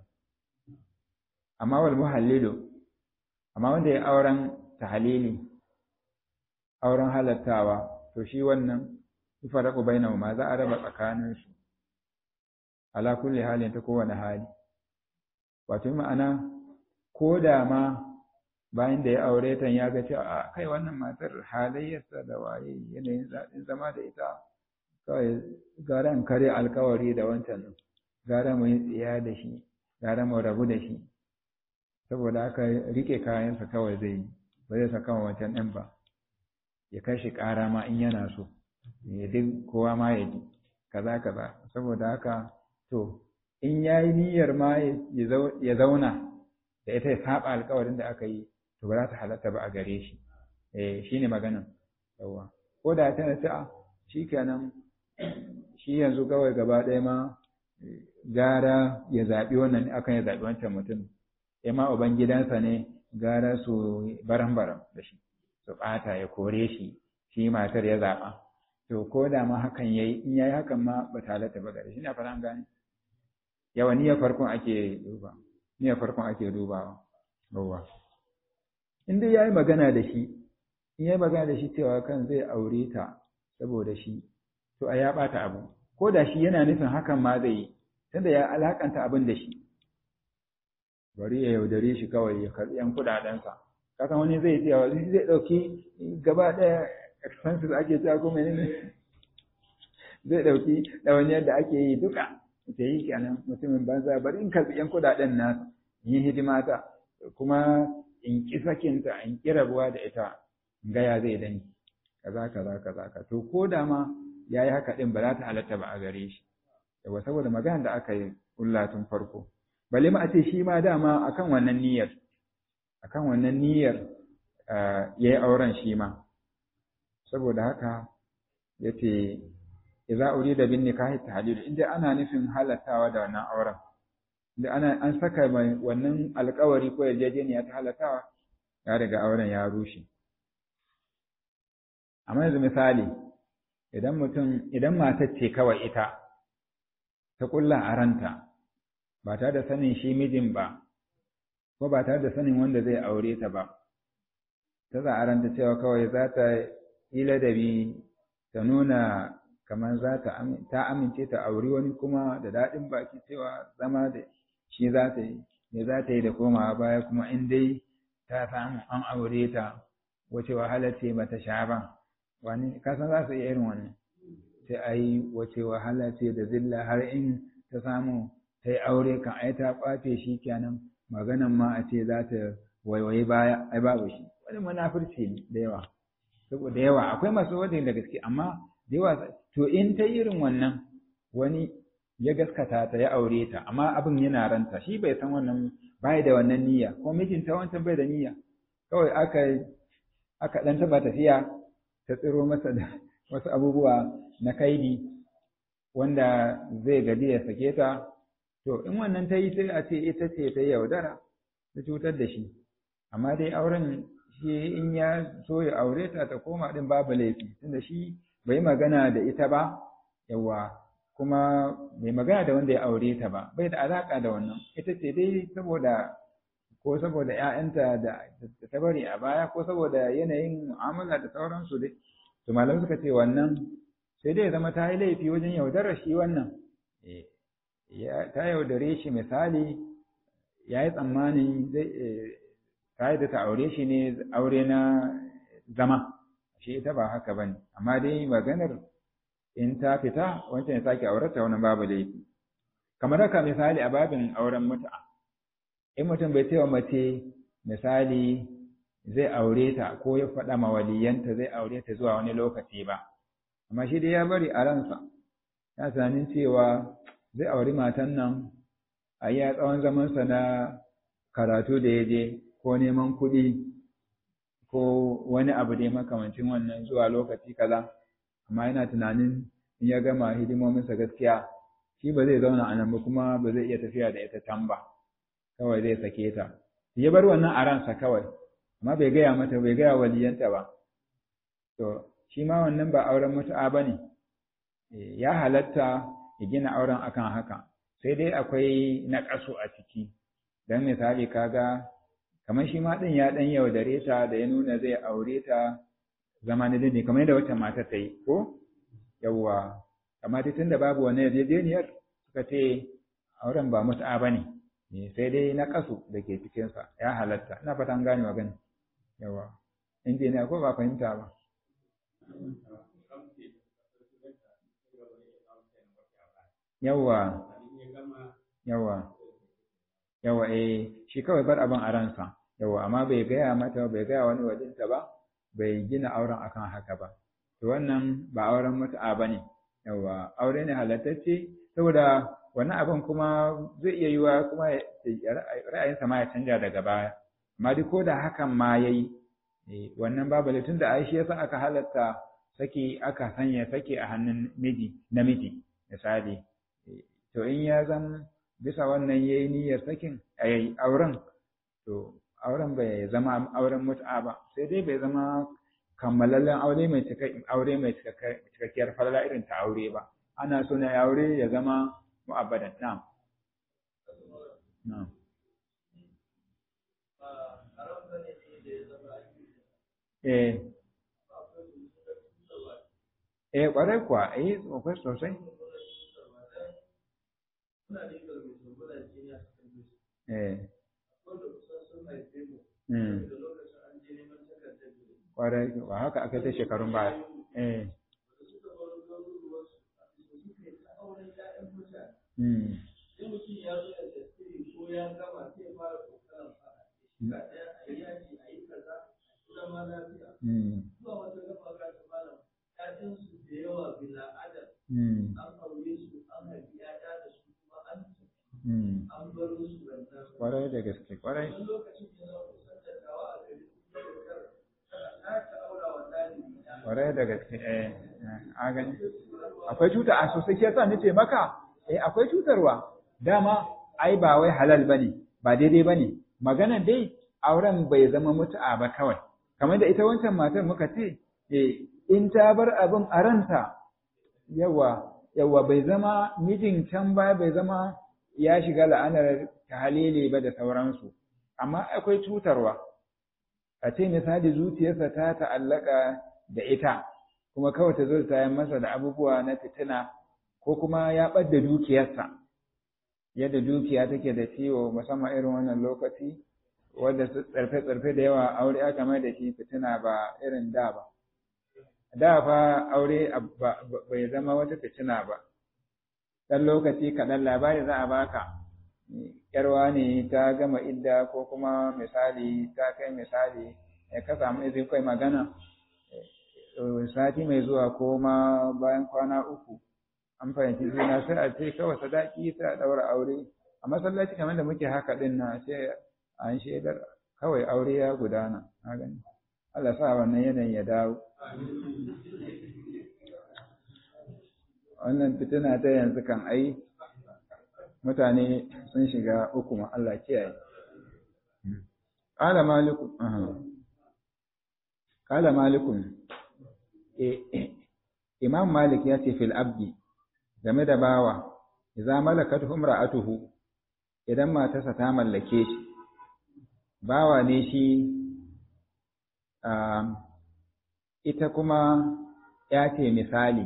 amma wal muhallilu amma wanda ya auren tahalili auren halattawa to shi wannan yufaraqu bainahuma za a raba tsakaninsu ala kulli halin ta kowane hali wato ma'ana ko da ma bayan da ya aure ta ya ga cewa a kai wannan matar halayyarsa da waye yanayin daɗin zama da ita kawai gara in kare alkawari da wancan gara mu yi tsiya da shi gara mu rabu da shi saboda haka rike kayansa kawai zai yi ba zai saka wancan ɗin ba ya kai shi ƙara ma in yana so ya duk kowa ma ya ji kaza kaza saboda haka to in ya yi niyyar ma ya zauna da ita ya saba alkawarin da aka yi to ba za ta halatta ba a gare shi eh shine maganan yawa ko da tana ce a shikenan shi yanzu kawai gaba ɗaya ma gara ya zaɓi wannan akan ya zaɓi wancan mutum ya ma uban gidansa ne gara su baran-baran da shi su ɓata ya kore shi shi matar ya zaɓa to ko da ma hakan yayi in yayi hakan ma ba ta halatta ba gare shi ne a fara gane yawa niyyar farkon ake duba niyyar farkon ake dubawa yawa in dai yayi magana da shi in yayi magana da shi cewa kan zai aure ta saboda shi to a ya bata abu ko da shi yana nufin hakan ma zai yi tunda ya alakanta abin da shi bari ya yaudare shi kawai ya karbi yan kudadensa kasan wani zai ce wani zai dauki gaba daya expenses ake cewa ko menene zai dauki ɗawainiyar da ake yi duka ta yi kenan mutumin banza bari in karbi yan kudaden nasa yi hidima ta kuma in ki sakinta in ki rabuwa da ita gaya zai dani kaza kaza kaza ka to ko da ma yayi haka din ba za ta halatta ba a gare shi yawa saboda magana da aka yi kulla tun farko bale ma a ce shi ma dama akan wannan niyyar akan wannan niyyar yayi auren shi ma saboda haka yace idza urida bin nikahi tahlil inda ana nufin halattawa da wannan auren da ana an saka mai wannan alkawari ko yarjejeniya ta halatawa ya riga auren ya rushe amma yanzu misali idan mutum idan matar ce kawai ita ta kulla a ranta ba tare da sanin shi mijin ba ko ba tare da sanin wanda zai aure ta ba ta za a ranta cewa kawai za ta yi ladabi ta nuna kamar za ta amince ta auri wani kuma da daɗin baki cewa zama da shi za ta yi me za ta yi da komawa baya kuma in dai ta samu an aure ta wace wahala ce ba ta sha ba wani kasan za su iya irin wannan sai a yi wace wahala ce da zilla har in ta samu ta yi aure kan ai ta kwace shi kenan maganan ma a ce za ta waiwayi baya ai babu shi wani munafurci ne da yawa saboda yawa akwai masu wadda da gaske amma da yawa to in ta irin wannan wani ya gaskata ta ya aure ta amma abin yana ranta shi bai san wannan bai da wannan niyya ko mijinta wancan bai da niyya kawai aka aka dan taba tafiya ta tsiro masa da wasu abubuwa na kaidi wanda zai gaji ya sake ta to in wannan ta yi sai a ce ita ce ta yaudara ta cutar da shi amma dai auren shi in ya so ya aure ta ta koma din babu laifi tunda shi bai magana da ita ba yawa kuma bai magana da wanda ya aure ta ba bai da alaka da wannan ita ce dai saboda ko saboda ƴaƴanta da ta bari a baya ko saboda yanayin mu'amala da sauransu dai to malamai suka ce wannan sai dai zama ta yi laifi wajen yaudarar shi wannan ta yaudare shi misali ya yi tsammanin ta yi da ta aure shi ne aure na zama shi ita ba haka ba ne amma dai maganar in ta fita wancan ya sake aurata wannan babu laifi kamar haka misali a babin auren mutu'a in mutum bai cewa mace misali zai aure ta ko ya faɗa ma waliyanta zai aure ta zuwa wani lokaci ba amma shi dai ya bari a ransa ya tunanin cewa zai auri matan nan a iya tsawon zamansa na karatu da ya je ko neman kuɗi ko wani abu dai makamancin wannan zuwa lokaci kaza amma yana tunanin in ya gama hidimominsa gaskiya shi ba zai zauna a nan ba kuma ba zai iya tafiya da ita can ba kawai zai sake ta ya bar wannan a ransa kawai amma bai gaya mata bai gaya waliyanta ba to shi ma wannan ba auren mutu'a ba ne ya halatta ya gina auren akan haka sai dai akwai naƙasu a ciki don misali kaga kamar shi ma ɗin ya ɗan yaudare ta da ya nuna zai aure ta zama na dindin kamar yadda wata mata ta yi ko yawwa amma tun da babu wani yarjejeniyar suka ce auren ba mutu'a ba ne sai dai na kasu da ke cikinsa ya halatta ina fata an gane magana yawa injiniya ko ba fahimta ba yawa yawa yawa eh shi kawai bar abin a ransa yawa amma bai gaya mata bai gaya wani wajinta ba bai gina auren akan haka ba to wannan ba auren mutu'a ba ne yawa aure ne halattacce saboda wannan abin kuma zai iya yiwa kuma ra'ayinsa ma ya canja daga baya amma duk ko da hakan ma ya yi wannan babu tun da aishi yasa aka halatta saki aka sanya saki a hannun miji namiji misali to in ya zan bisa wannan yayi niyyar sakin ayi auren to auren bai zama auren mut'a ba sai dai bai zama kammalallen aure mai aure mai cikakkiyar falala irin ta aure ba ana so ne aure ya zama mu'abbadan na'am na'am eh eh kwarai kuwa eh akwai sosai eh kwarai ba haka aka ta shekarun baya eh Mm. Kwarai da gaske, kwarai. Kwarai da gaske, eh, a gani. Akwai cuta a sosai ke sa nace maka, eh, akwai cutarwa. Dama, ai ba wai halal bane, ba daidai bane. Maganan dai, auren bai zama mutu'a ba kawai. Kamar da ita wancan matar muka ce, eh, in ta bar abin a ranta, yawa, yawa bai zama mijin can ba bai zama ya shiga la'anar halele ba da sauransu. Amma akwai cutarwa. A ce misali zuciyarsa ta ta'allaka da ita, kuma kawai ta zo ta yi masa da abubuwa na fitina, ko kuma ya ɓadda dukiyarsa. Yadda dukiya take da ciwo musamman irin wannan lokaci, wadda tsarfe-tsarfe da yawa aure aka mai da shi fitina ba irin da ba. Da fa aure bai zama wata fitina ba, ɗan lokaci kaɗan labari za a baka, ‘yarwa ne ta gama idda ko kuma misali ta kai misali, ya ka samu izin kai magana, sati mai zuwa ko ma bayan kwana uku, an fahimci juna sai a ce kawai sadaki ta ɗaura aure, a masallaci kamar da muke haka ɗin na sai an shaidar kawai aure ya gudana na gani Allah sa wannan yanayin ya dawo wannan fitina ta yanzu kan ai mutane sun shiga uku ma Allah kiyaye qala maliku qala malikun imam malik ya ce fil abdi game da bawa idza malakat imra'atuhu idan matarsa ta mallake shi bawa ne shi ita kuma ya ce misali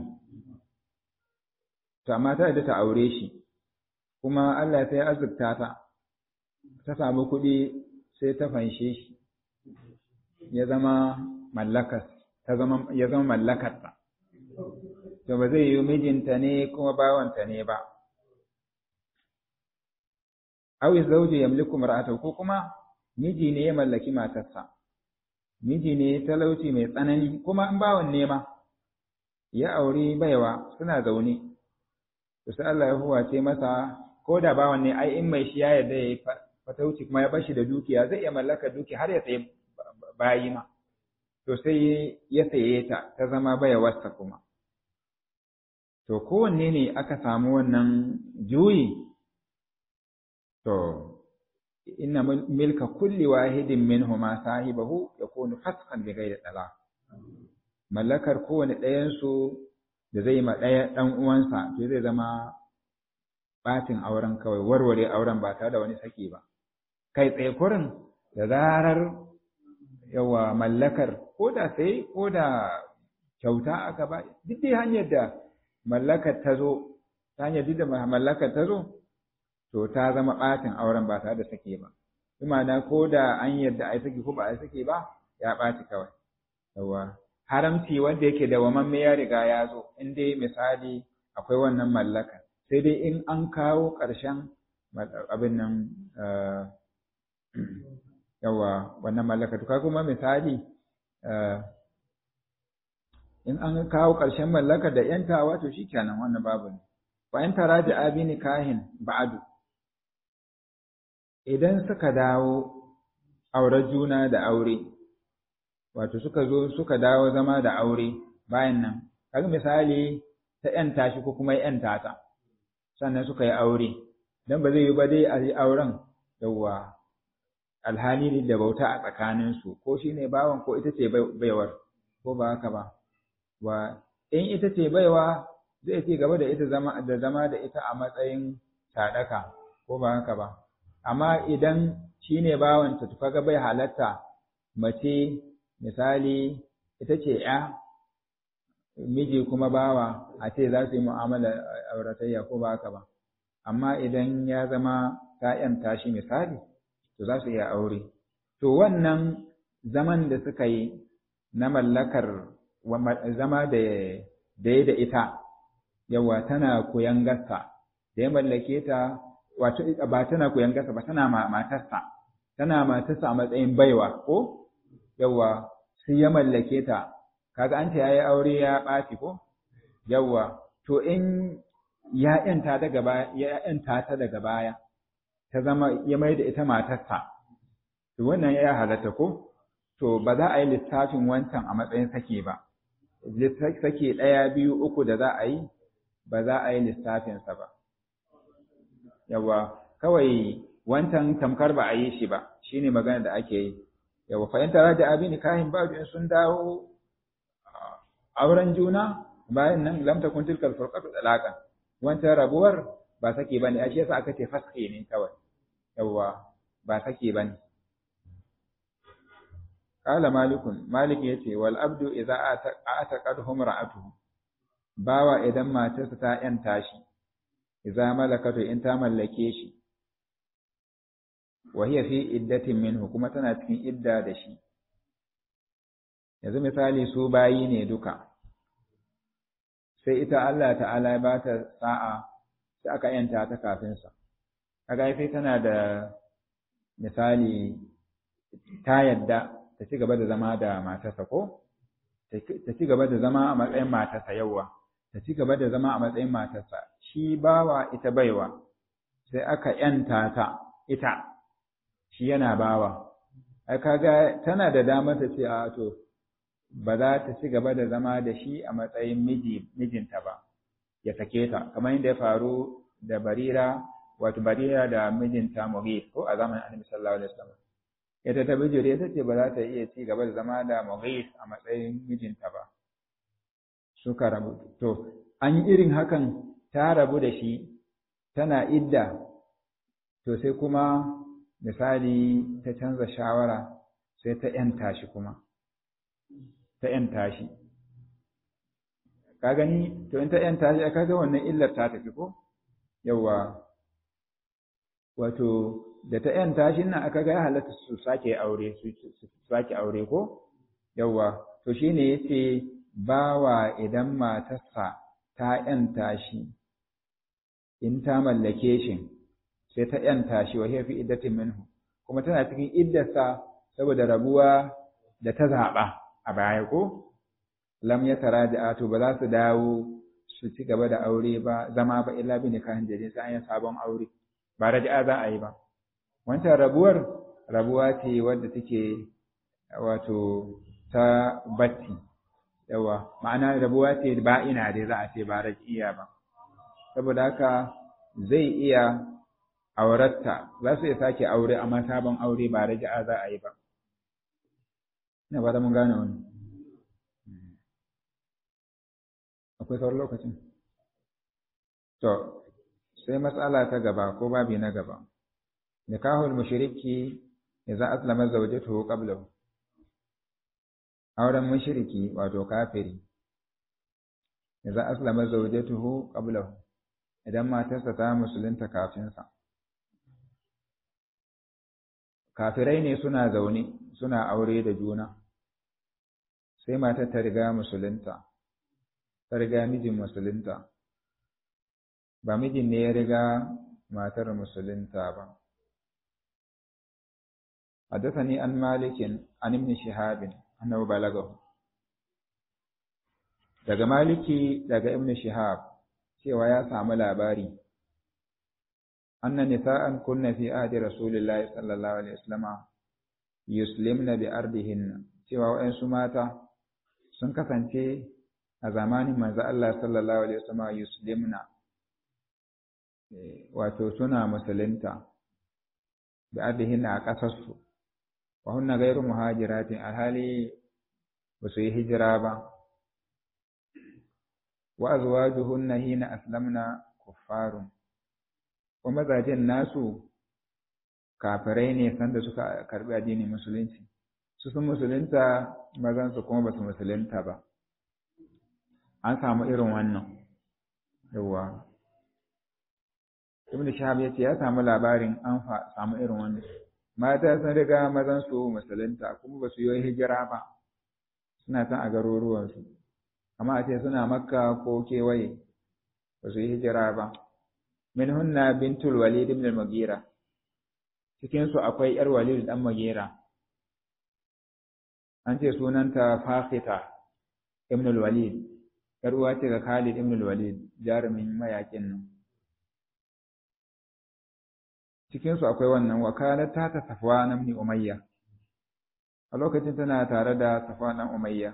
to amma ta da ta aure shi kuma Allah sai azurta ta ta samu kuɗi sai ta fanshe shi ya zama mallakas ta zama ya zama mallakarta to to ba zai yi mijinta ne kuma bawanta ne ba aw zawju yamliku mar'atahu ko kuma miji ne ya mallaki matarsa miji ne talauci mai tsanani kuma in bawan nema ya auri baiwa suna zaune to sai Allah ya huwace masa ko da bawan ne ai in mai shi ya yarda yayi fatauci kuma ya bashi da dukiya zai iya mallaka duki har ya sayi bayi ma to sai ya saye ta ta zama baiwarsa kuma to kowanne ne aka samu wannan juyi to inna milka kulli wahidin minhuma sahibahu yakunu fasqan bi ghairi talaq mallakar kowane ɗayan su da zai ma ɗaya ɗan uwansa to zai zama batin auren kawai warware auren ba tare da wani saki ba kai tsaye kurin da zarar yawa mallakar ko da sai ko da kyauta aka ba duk dai hanyar da mallakar ta zo ta hanyar duk da mallakar ta zo to ta zama ɓatin auren ba tare da sake ba imana ko da an yadda a yi sake ko ba a yi sake ba ya ɓaci kawai yawa haramci wanda yake da wamamme ya riga ya zo in dai misali akwai wannan mallaka sai dai in an kawo ƙarshen abin nan yawa wannan mallaka to kuma misali in an kawo ƙarshen mallaka da yantawa to shikenan wannan babu ne wa in taraji abini kahin ba'adu idan suka dawo auren juna da aure wato suka zo suka dawo zama da aure bayan nan kaga misali ta yanta shi ko kuma yanta ta sannan suka yi aure dan ba zai yi ba dai a yi auren yawwa alhali da bauta a tsakaninsu ko shi ne bawan ko ita ce baiwar ko ba haka ba wa in ita ce baiwa zai ci gaba da ita zama da zama da ita a matsayin sadaka ko ba haka ba amma idan shi ne bawanta to kaga bai halatta mace misali ita ce ya miji kuma bawa a ce za su yi mu'amala auratayya ko ba haka ba amma idan ya zama ta yanta shi misali to za su iya aure to wannan zaman da suka yi na mallakar zama da da da ita yawa tana koyan gasa da ya mallake ta wato ba tana koyan gasa ba tana matarsa tana matarsa a matsayin baiwa ko yawa sai ya mallake ta kaga an ce yayi aure ya ɓaci ko yawa to in ya yanta daga baya ya yanta ta daga baya ta zama ya mai da ita matarsa to wannan ya halatta ko to ba za a yi lissafin wancan a matsayin sake ba sake ɗaya biyu uku da za a yi ba za a yi lissafinsa ba yawa kawai wancan tamkar ba a yi shi ba shine magana da ake yi yawa fahimta da abin kahin ba in sun dawo auren juna bayan nan lam takun tilkal furqatu talaqan wancan rabuwar ba sake bane a shi yasa aka ce faske ne kawai yawa ba sake bane qala malikun malik yace wal abdu idza ataqadhum ra'atuhu bawa idan matarsa ta yanta shi idza malakatu in ta mallake shi wa hiya fi iddatin minhu kuma tana cikin idda da shi yanzu misali su bayi ne duka sai ita Allah ta'ala ya ba ta sa'a sai aka yanta ta kafin sa kaga sai tana da misali ta yadda ta ci gaba da zama da matarsa ko ta ci gaba da zama a matsayin matarsa yawa ta ci gaba da zama a matsayin matarsa shi bawa ita baiwa sai aka yanta ta ita shi yana bawa ai kaga tana da damar ta ce a to ba za ta ci gaba da zama da shi a matsayin miji mijinta ba ya sake ta kamar yadda ya faru da barira wato barira da mijinta mughis ko a zamanin annabi sallallahu alaihi wasallam ita ta bijire ta ce ba za ta iya ci gaba da zama da mughis a matsayin mijinta ba suka rabu to an yi irin hakan ta rabu da shi tana idda to sai kuma misali ta canza shawara sai ta ‘yanta shi kuma, ta ‘yanta shi. Ka gani, to in ta ‘yanta shi, ka ga wannan illar ta tafi ko? Yawwa, wato, da ta ‘yanta shi nan aka ga ya halatta su sake aure, su sake aure ko? Yawwa, to shi ne ya ce, bawa idan matarsa ta ‘yanta shi, in ta mallake shi, sai ta ‘yanta shi wa fi iddatin minhu, kuma tana cikin iddarsa saboda rabuwa da ta zaɓa a baya ko? Lam ya tara da ato ba za su dawo su ci gaba da aure ba, zama ba illa bi nikahin jadid sai an yi sabon aure, ba raja'a za a yi ba. Wancan rabuwar, rabuwa ce wadda take wato ta batti. yawa ma'ana rabuwa ce ba ina dai za a ce ba rajiya ba saboda haka zai iya auratta za su iya sake aure amma sabon aure ba raji'a za a yi ba ina ba da mun gane wani akwai sauran lokacin to sai matsala ta gaba ko babi na gaba nikahul mushriki idza aslama zawjatuhu qablahu auren mushriki wato kafiri idza aslama zawjatuhu qablahu idan matarsa ta musulunta kafin sa kafirai ne suna zaune suna aure da juna sai matar ta riga musulunta ta riga mijin musulunta ba mijin ne ya riga matar musulunta ba حدثني عن مالك عن ابن شهاب annabi balagahu daga maliki daga ibn shihab cewa ya samu labari anna nisa'an kunna fi ahdi rasulillahi sallallahu alaihi wasallama yuslimna bi ardihin cewa wayansu mata sun kasance a zamanin manzo Allah sallallahu alaihi wasallama yuslimna wato suna musulunta bi ardihin a kasarsu wa hunna ghairu muhajiratin alhali ba su yi hijira ba wa azwajuhunna hina aslamna kuffarun ko mazajen nasu kafirai ne sanda suka karbi addinin musulunci su sun musulunta mazan su kuma ba su musulunta ba an samu irin wannan yawa ibn shahab ya ce ya samu labarin an samu irin wannan mata sun riga mazan su musulunta kuma ba su yi hijira ba suna can a garuruwansu amma a ce suna makka ko kewaye ba su yi hijira ba min hunna bintul walid ibn al-mughira cikin su akwai yar walid dan mughira an ce sunanta fakhita ibn al-walid yar uwa ce ga khalid ibn al-walid jarumin mayakin nan cikin su akwai wannan wakalar ta ta safwan ibn umayya a lokacin tana tare da safwan ibn umayya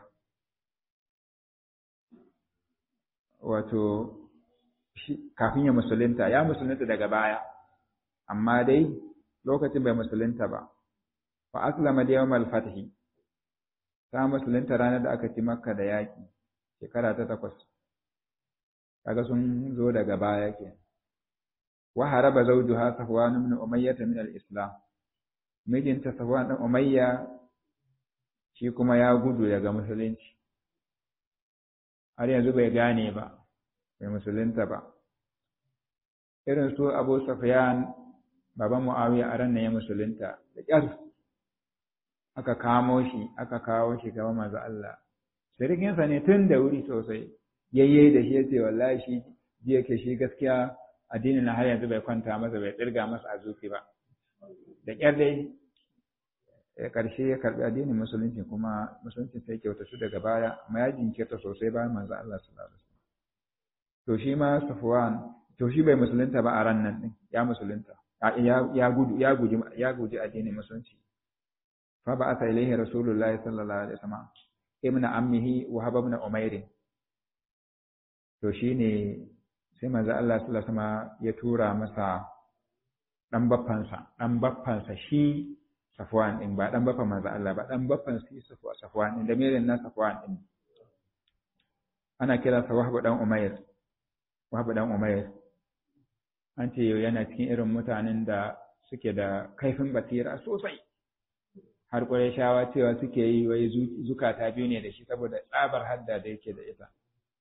wato kafin ya musulunta ya musulunta daga baya amma dai lokacin bai musulunta ba fa aslama da yawmal fathi ta musulunta ranar da aka ci makka da yaki shekara ta takwas kaga sun zo daga baya ke wa haraba zawjuha safwan ibn umayyah min al-islam mijinta safwan ibn umayya shi kuma ya gudu daga musulunci har yanzu bai gane ba bai musulunta ba irin su abu safiyan baban muawiya a ran ya musulunta da ƙyar aka kamo shi aka kawo shi gaba manzo Allah sirikinsa ne tun da wuri sosai yayye da shi yace wallahi shi ji yake shi gaskiya addinin na har yanzu bai kwanta masa bai tsirga masa a zuci ba da ƙyar dai ƙarshe ya karɓi addinin musulunci kuma musulunci sai kyautatu daga baya amma ya jinkirta sosai bayan manzo Allah sallallahu alaihi wasallam to shi ma Safwan to shi bai musulunta ba a ran nan din ya musulunta ya ya gudu ya guji ya guji addinin musulunci fa ba asa ilaihi rasulullah sallallahu alaihi wasallam ibn ammihi wa hab ibn umair to shine sai manzo Allah sallallahu alaihi wasallam ya tura masa dan baffansa dan baffansa shi Safwan din ba dan baffan manzo Allah ba dan baffan shi Safwan din da merin na Safwan din ana kira sa Wahab dan Umair Wahab dan Umair an ce yana cikin irin mutanen da suke da kaifin basira sosai har shawa cewa suke yi wai zukata biyu ne da shi saboda tsabar hadda da yake da ita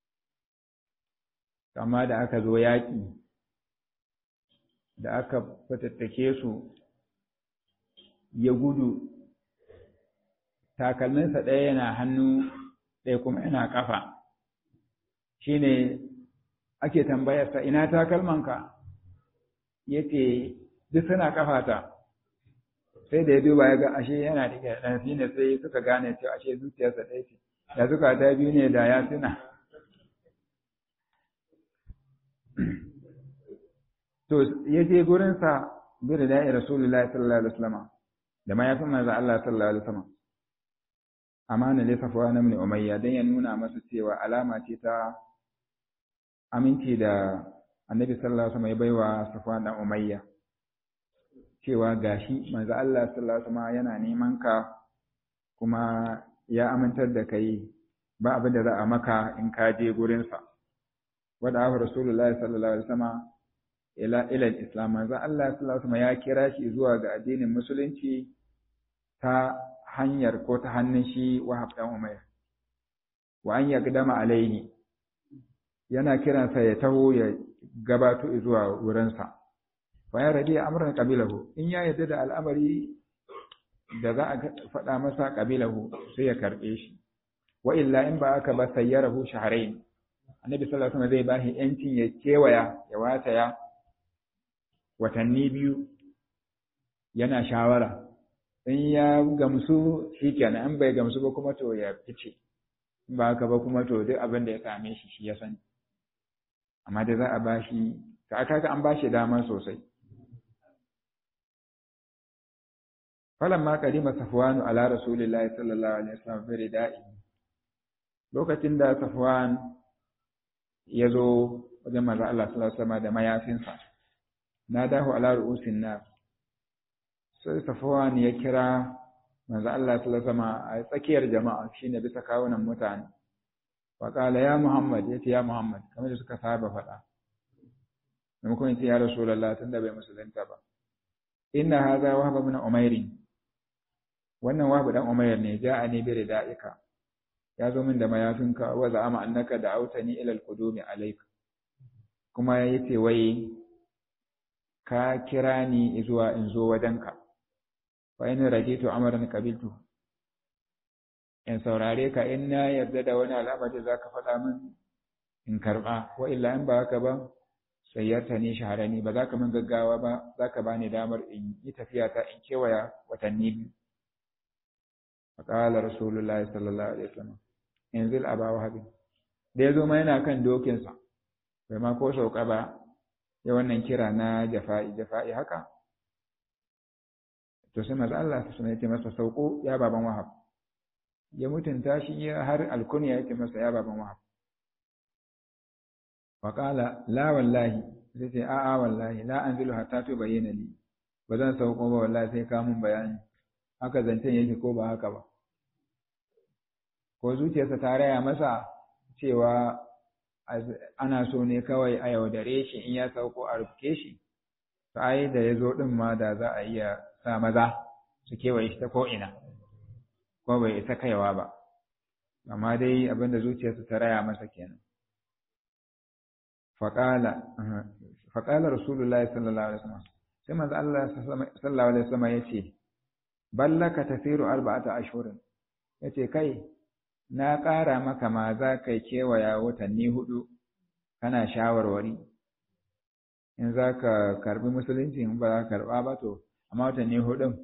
amma da aka zo yaƙi da aka fatattake su ya gudu takalminsa ɗaya yana hannu ɗaya kuma yana ƙafa shine ake tambayarsa ina takalmanka ya ce duk suna kafata sai da ya duba ya ga ashe yana da ɗan shi ne sai suka gane cewa ashe zuciyarsa ɗaya ce da suka ta biyu ne da ya tuna to ya je gurinsa bi da da'i rasulullahi sallallahu alaihi wasallam da ma ya fi manzo Allah sallallahu alaihi wasallam amana ne safuwa na mini umayya dan ya nuna masa cewa alama ce ta aminci da annabi sallallahu alaihi wasallam ya baiwa safuwa dan umayya cewa gashi manzo Allah sallallahu alaihi wasallam yana neman ka kuma ya amintar da kai ba abin da za a maka in ka je gurin sa wada abu rasulullahi sallallahu alaihi wasallam ila ila islam manzo Allah sallallahu alaihi wasallam ya kira shi zuwa ga addinin musulunci ta hanyar ko ta hannun shi Wahab dan Umayr wa an yaqdama alaihi yana kiransa ya taho ya gabato zuwa wurinsa fa ya radi amran qabilahu in ya yarda da al'amari da za a faɗa masa qabilahu sai ya karbe shi wa illa in ba aka ba sayyarahu shahrayn annabi sallallahu alaihi wasallam zai bashi yancin ya kewaya ya wataya watanni biyu yana shawara in ya gamsu shikenan in bai gamsu ba kuma to ya fice in ba haka ba kuma to duk abin da ya same shi shi ya sani amma da za a bashi ka aka an bashi dama sosai falamma qadima safwanu ala rasulillahi sallallahu alaihi wasallam bi rida'i lokacin da safwan ya zo wajen manzo Allah sallallahu alaihi wasallam da mayafinsa nadahu ala ru'usin nas sai safwan ya kira manzo Allah sallallahu alaihi wasallam a tsakiyar jama'a shine bisa kawunan mutane wa qala ya muhammad yace ya muhammad kamar da suka saba faɗa maimakon yace ya rasulullah tunda bai musulunta ba inna hadha wahab ibn umair wannan wahab dan umair ne ja'ani bi rida'ika ya zo min da mayafinka wa za'ama annaka da'awtani ila al-qudumi alayka kuma yace wai ka kira ni zuwa in zo wajenka fa in raditu amran qabiltu in saurare ka in na yarda da wani al'amari zaka faɗa min in karba wa illa in ba haka ba sayyarta ni shaharani ba za ka min gaggawa ba za ka bani damar in yi tafiya ta in kewaya watanni biyu faƙalar rasulullahi sallallahu alaihi wasallam yanzu aba wahabi da ya zo ma yana kan dokinsa bai ma ko sauka ba ya wannan kira na jafa'i jafa'i haka to sai maza Allah su suna yace masa sauko ya baban wahab ya mutunta shi ya har alkunya yace masa ya baban wahab faƙala la wallahi sai ce a'a wallahi la anzilu hatta tu bayyana li ba zan sauko ba wallahi sai ka mun bayani haka zancen yake ko ba haka ba ko zuciyarsa ta raya masa cewa ana so ne kawai a yaudare shi in ya sauko a rufe shi ai da ya zo ɗin ma da za a iya sa maza su kewaye shi ta ko'ina ko bai isa kaiwa ba amma dai abinda zuciyarsa ta raya masa kenan faƙala faƙala rasulullahi sallallahu alaihi wasallam sai manzo Allah sallallahu alaihi wasallam ya ce ballaka tasiru arba'ata ashhurin yace kai na ƙara maka ma za ka kewaya watanni hudu kana shawarwari in za ka karbi musulunci in ba za ka karba ba to amma watanni hudun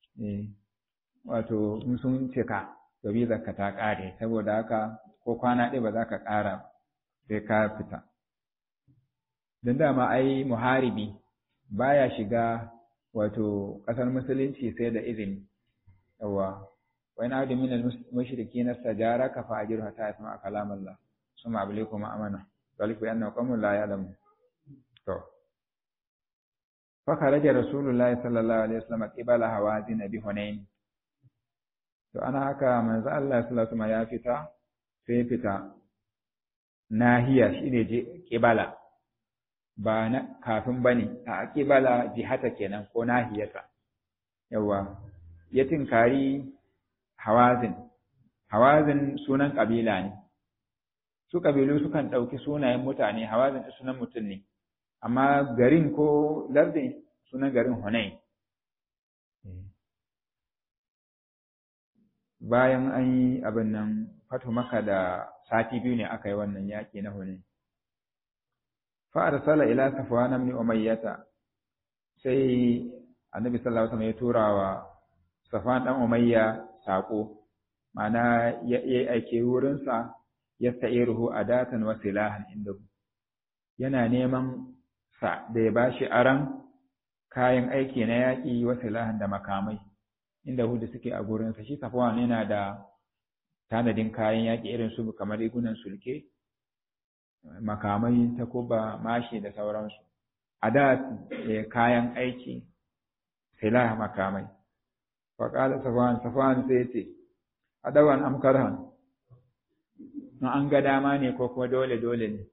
wato in sun cika to bizar ka ta ƙare saboda haka ko kwana ɗaya ba za ka ƙara sai ka fita don dama ai muharibi baya shiga wato ƙasar musulunci sai da izini yawa وإن عبد من المشركين استجارك فأجره حتى يسمع كلام الله ثم أبلغكم أمانة ذلك بأنه قوم لا يعلمون فخرج رسول الله صلى الله عليه وسلم قبل هوازن بهنين to ana haka manzo Allah sallallahu alaihi ya fita sai fita nahiya shine je kibala ba na kafin bane a kibala jihata kenan ko nahiyata yawa ya tinkari hawazin hawazin sunan kabila ne su kabilu sukan ɗauki sunayen mutane hawazin sunan mutum ne amma garin ko lardin sunan garin hunain bayan an yi abin nan fatu maka da sati biyu ne aka yi wannan yaƙi na hunain fa arsala ila safwan ibn umayyah sai annabi sallallahu alaihi wasallam ya tura wa safwan dan umayya sako mana ya aike wurin sa yasta'iruhu adatan wa silahan inda yana neman sa da ya bashi aran kayan aiki na yaƙi wa silahan da makamai inda hudu suke a gurinsa shi safwan yana da tanadin kayan yaƙi irin su kamar rigunan sulke makamai takuba mashi da sauransu a da kayan aiki silah makamai faƙaɗa safwan safwan sai ce adawan amkarhan in an ga dama ne ko kuma dole dole ne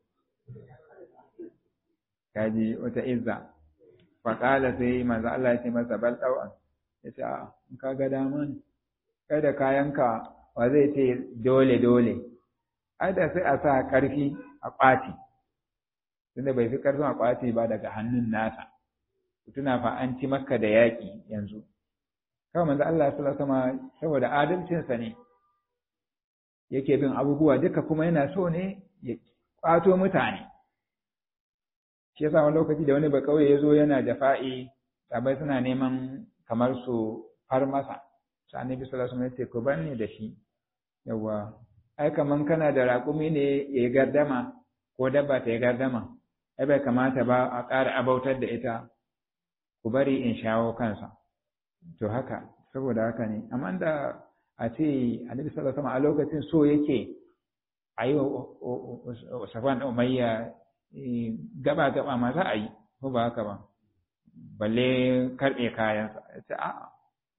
kaji wata izza faƙala sai manzo Allah ya ce masa bal ɗau'an ya ce a in ka ga dama ne kai da kayanka wa zai ce dole dole ai da sai a sa ƙarfi a ƙwati tunda bai fi ƙarfin a ƙwati ba daga hannun nasa tuna fa an ci maka da yaƙi yanzu kawai manzo Allah sallallahu alaihi saboda adalcinsa ne yake bin abubuwa duka kuma yana so ne ya ƙwato mutane shi yasa wani lokaci da wani bakauye ya zo yana da fa'i sabai suna neman kamar su far masa sai annabi sallallahu alaihi wasallam ya ce ku bar ni da shi yawa ai kaman kana da raƙumi ne ya yi gardama ko dabba ta yi gardama ai bai kamata ba a ƙara abautar da ita ku bari in shawo kansa to haka saboda haka ne amma da a ce annabi sallallahu alaihi wasallam a lokacin so yake a yi wa safan umayya gaba gaba ma za a yi ko ba haka ba balle karɓe kayansa ya ce a'a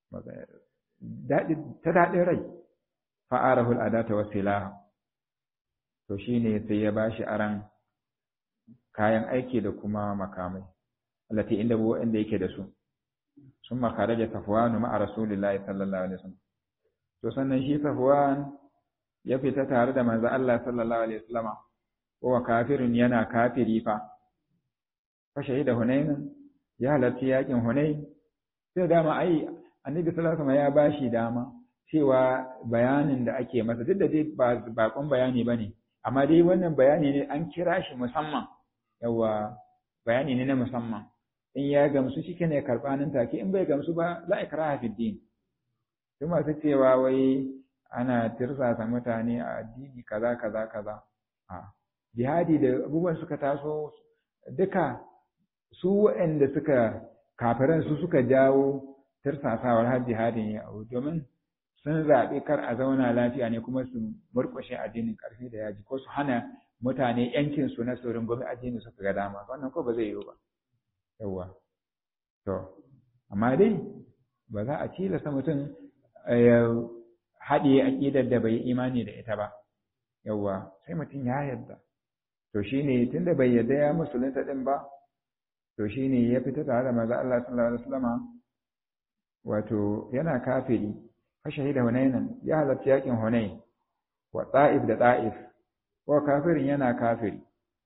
ta daɗin rai fa'arahul adata wa silaha to shine sai ya bashi aran kayan aiki da kuma makamai allati inda bu inda yake da su summa kharaja safwan ma'a rasulillahi sallallahu alaihi wasallam to sannan shi safwan ya fita tare da manzo Allah sallallahu alaihi wasallam wa kafirin yana kafiri fa fa shahida hunain ya halarci yakin hunain sai dama ai annabi sallallahu alaihi wasallam ya bashi dama cewa bayanin da ake masa duk da dai ba bakon bayani bane amma dai wannan bayani ne an kira shi musamman yawa bayani ne na musamman in ya gamsu shi ne karɓa nan take in bai gamsu ba la ikraha fi din su masu cewa wai ana tirsasa mutane a addini kaza kaza kaza a jihadi da abubuwan suka taso duka su waɗanda suka kafiran su suka jawo tirsasawar har jihadin ya abu domin sun zaɓi kar a zauna lafiya ne kuma su murƙushe addinin ƙarfi da yaji ko su hana mutane yankin su na su rungumi addini suka ga dama wannan ko ba zai yiwu ba yawwa to amma dai ba za a tilasta mutum ya haɗe aƙidar da bai imani da ita ba yawwa sai mutum ya yarda to shine tunda bai yarda ya musulunta din ba to shine ya fita tare da manzo Allah sallallahu alaihi wasallam wato yana kafiri fa shahida hunainan ya halarci yakin hunain wa ta'if da ta'if ko kafirin yana kafiri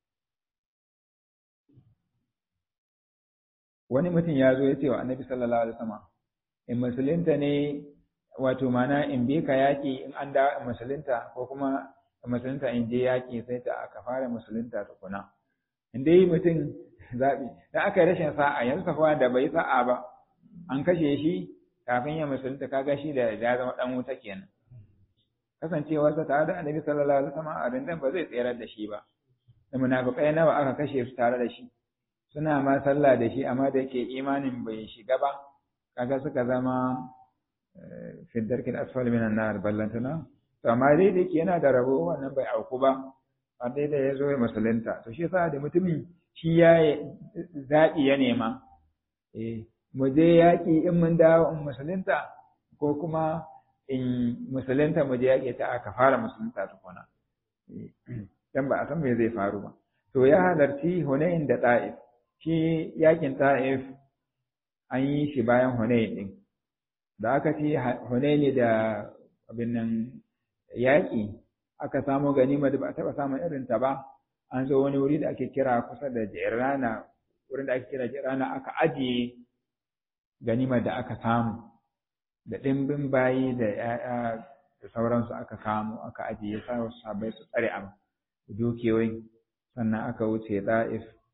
wani mutum ya zo ya ce wa annabi sallallahu alaihi wasallam in musulunta ne wato mana in bi ka yaƙi in an da musulunta ko kuma in musulunta in je yaƙi sai ta aka fara musulunta tukuna in dai mutum zaɓi da aka yi rashin sa'a yanzu safa da bai sa'a ba an kashe shi kafin ya musulunta kaga shi da ya zama dan wuta kenan kasancewarsa tare da annabi sallallahu alaihi wasallam a rindan ba zai tsayar da shi ba da munafikai nawa aka kashe su tare da shi suna ma sallah da shi amma da yake imanin bai shiga ba kaga suka zama fi darkin asfal minan nar ballantana to amma dai da yake yana da rabo wannan bai auku ba a dai da ya zo ya musulunta to shi yasa da mutumin shi ya zaɓi ya nema eh mu je yaƙi in mun dawo in musulunta ko kuma in musulunta mu je yaƙi ta aka fara musulunta tukuna dan ba a san me zai faru ba to ya halarci Hunain da Ta'if shi yaƙin Ta'if an yi shi bayan Hunain din da aka ci Hunain da abin nan yaƙi aka samu ganima da ba a taɓa samun irin ta ba an zo wani wuri da ake kira kusa da Jirana wurin da ake kira Jirana aka ajiye ganimar da aka samu da ɗimbin bayi da ‘ya'ya da sauransu aka samu aka ajiye sa sabai su tsare a dukiyoyin sannan aka wuce ɗa'if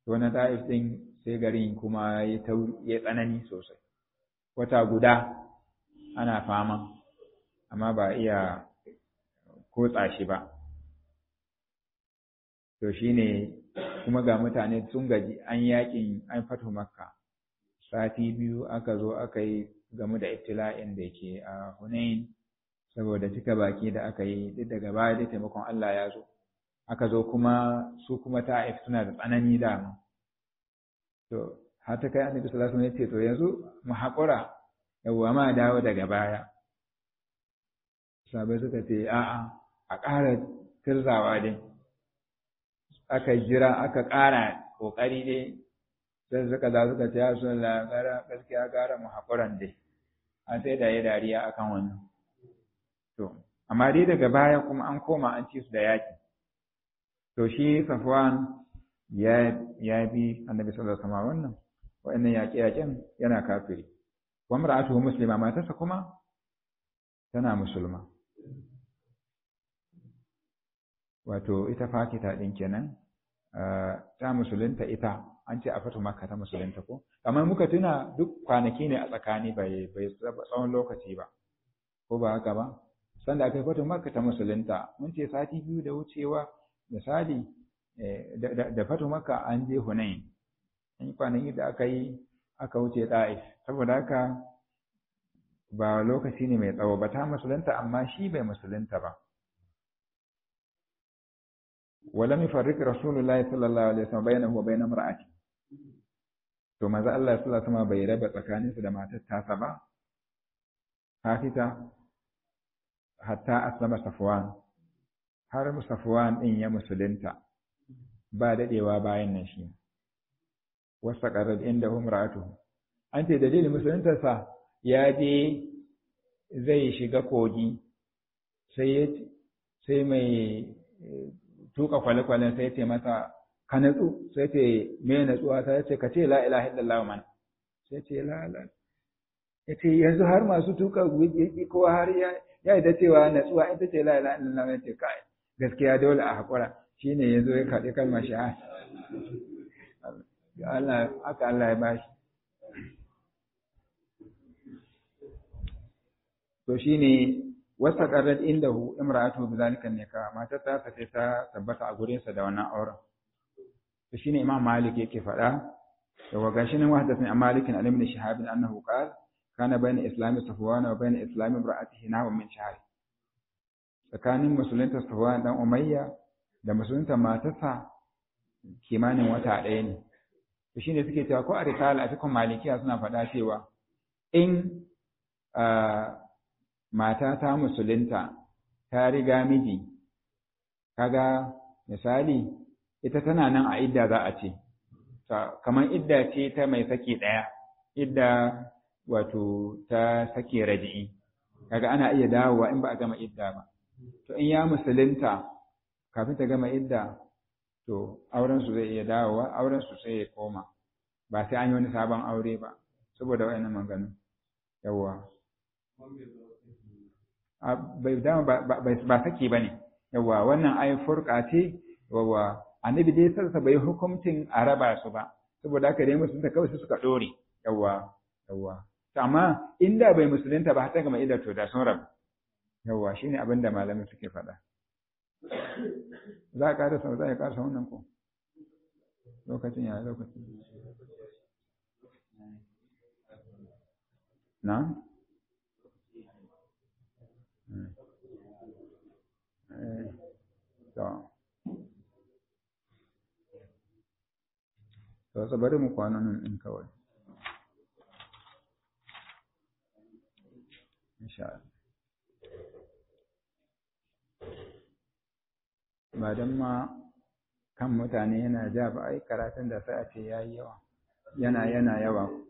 to na ta'if din sai garin kuma ya tsanani sosai wata guda ana fama amma ba iya kotsa shi ba to shine kuma ga mutane sun gaji an yakin an fato makka sati biyu aka zo aka yi game da ibtila'in da ke a hunain saboda cika baki da aka yi duk daga baya da taimakon Allah ya zo aka zo kuma su kuma ta'if suna da tsanani dama to har ta kai annabi sallallahu alaihi wasallam ya ce to yanzu mu haƙura yawwa ma dawo daga baya sabai suka ce a'a a ƙara tirzawa dai aka jira aka ƙara ƙoƙari dai sai suka za suka ce ya su gara gaskiya gara mu haƙuran dai an sai da ya dariya akan wannan to amma dai daga baya kuma an koma an ci su da yaƙi to shi safwan ya ya bi annabi sallallahu alaihi wasallam wannan wa'annan yaƙe-yaƙen yana kafiri wa mar'atuhu muslima matarsa kuma tana musulma wato ita fakita din kenan ta musulunta ita an ce a fatu makka ta musulunta ko amma muka tuna duk kwanaki ne a tsakani bai bai tsawon lokaci ba ko ba haka ba sanda aka fatu makka ta musulunta mun ce sati biyu da wucewa misali da fatu makka an je hunain an kwanaki da aka yi aka wuce ta'if saboda haka ba lokaci ne mai tsawo ba ta musulunta amma shi bai musulunta ba ولم يفرق رسول الله صلى الله عليه وسلم بينه وبين امرأته to maza Allah sallallahu alaihi wasallam bai raba tsakaninsu da matar tasa ba hafita hatta aslama safwan har safwan din ya musulunta ba dadewa bayan nan shi wasa qarad inda umra'atuhu an ce dalilin musuluntarsa ya je zai shiga kogi sai sai mai tuka kwale-kwalen sai ce masa ka natsu sai ce me natsuwa ta ce ka ce la ilaha illallah man sai ce la la ya ce yanzu har masu tuka guji kowa har ya ya da cewa natsuwa ita ce la ilaha illallah ya ce kai gaskiya dole a hakura shine yanzu ya kaɗi kalmar shahada Allah haka Allah ya bashi to shine wasta qarrat indahu imra'atuhu bidhalika nikah matar ta sace ta tabbata a gurin sa da wannan auren to shine imam malik yake faɗa da wa gashi nan wahdathani an malik an ibn shihab annahu qala kana bayna islami safwan wa bayna islami imra'atihi nahu min shahr tsakanin musulunta safwan dan umayya da musulunta matarsa kimanin wata ɗaya ne to shine suke cewa ko a risala a cikin malikiya suna faɗa cewa in mata ta musulunta ta riga miji kaga misali ita tana nan a idda za a ce kamar idda ce ta mai saki ɗaya idda wato ta sake raji'i kaga ana iya dawowa in ba a gama idda ba to in ya musulunta kafin ta gama idda to auren su zai iya dawowa auren su sai ya koma ba sai an yi wani sabon aure ba saboda wayannan maganganu yawwa bai dama ba saki bane yawa wannan ai furqa ce yawa annabi dai sarsa bai hukuncin a raba su ba saboda haka dai musulunta kawai su suka dore yawa yawa to amma inda bai musulunta ba ta gama idan to da sun rabu yawa shine abin da malamin suke faɗa za ka karasa za ka karasa wannan ko lokacin ya lokacin na to to bari mu kwana nan din kawai insha Allah ba dan ma kan mutane yana ja ba ai karatun da sai a ce yayi yawa yana yana yawa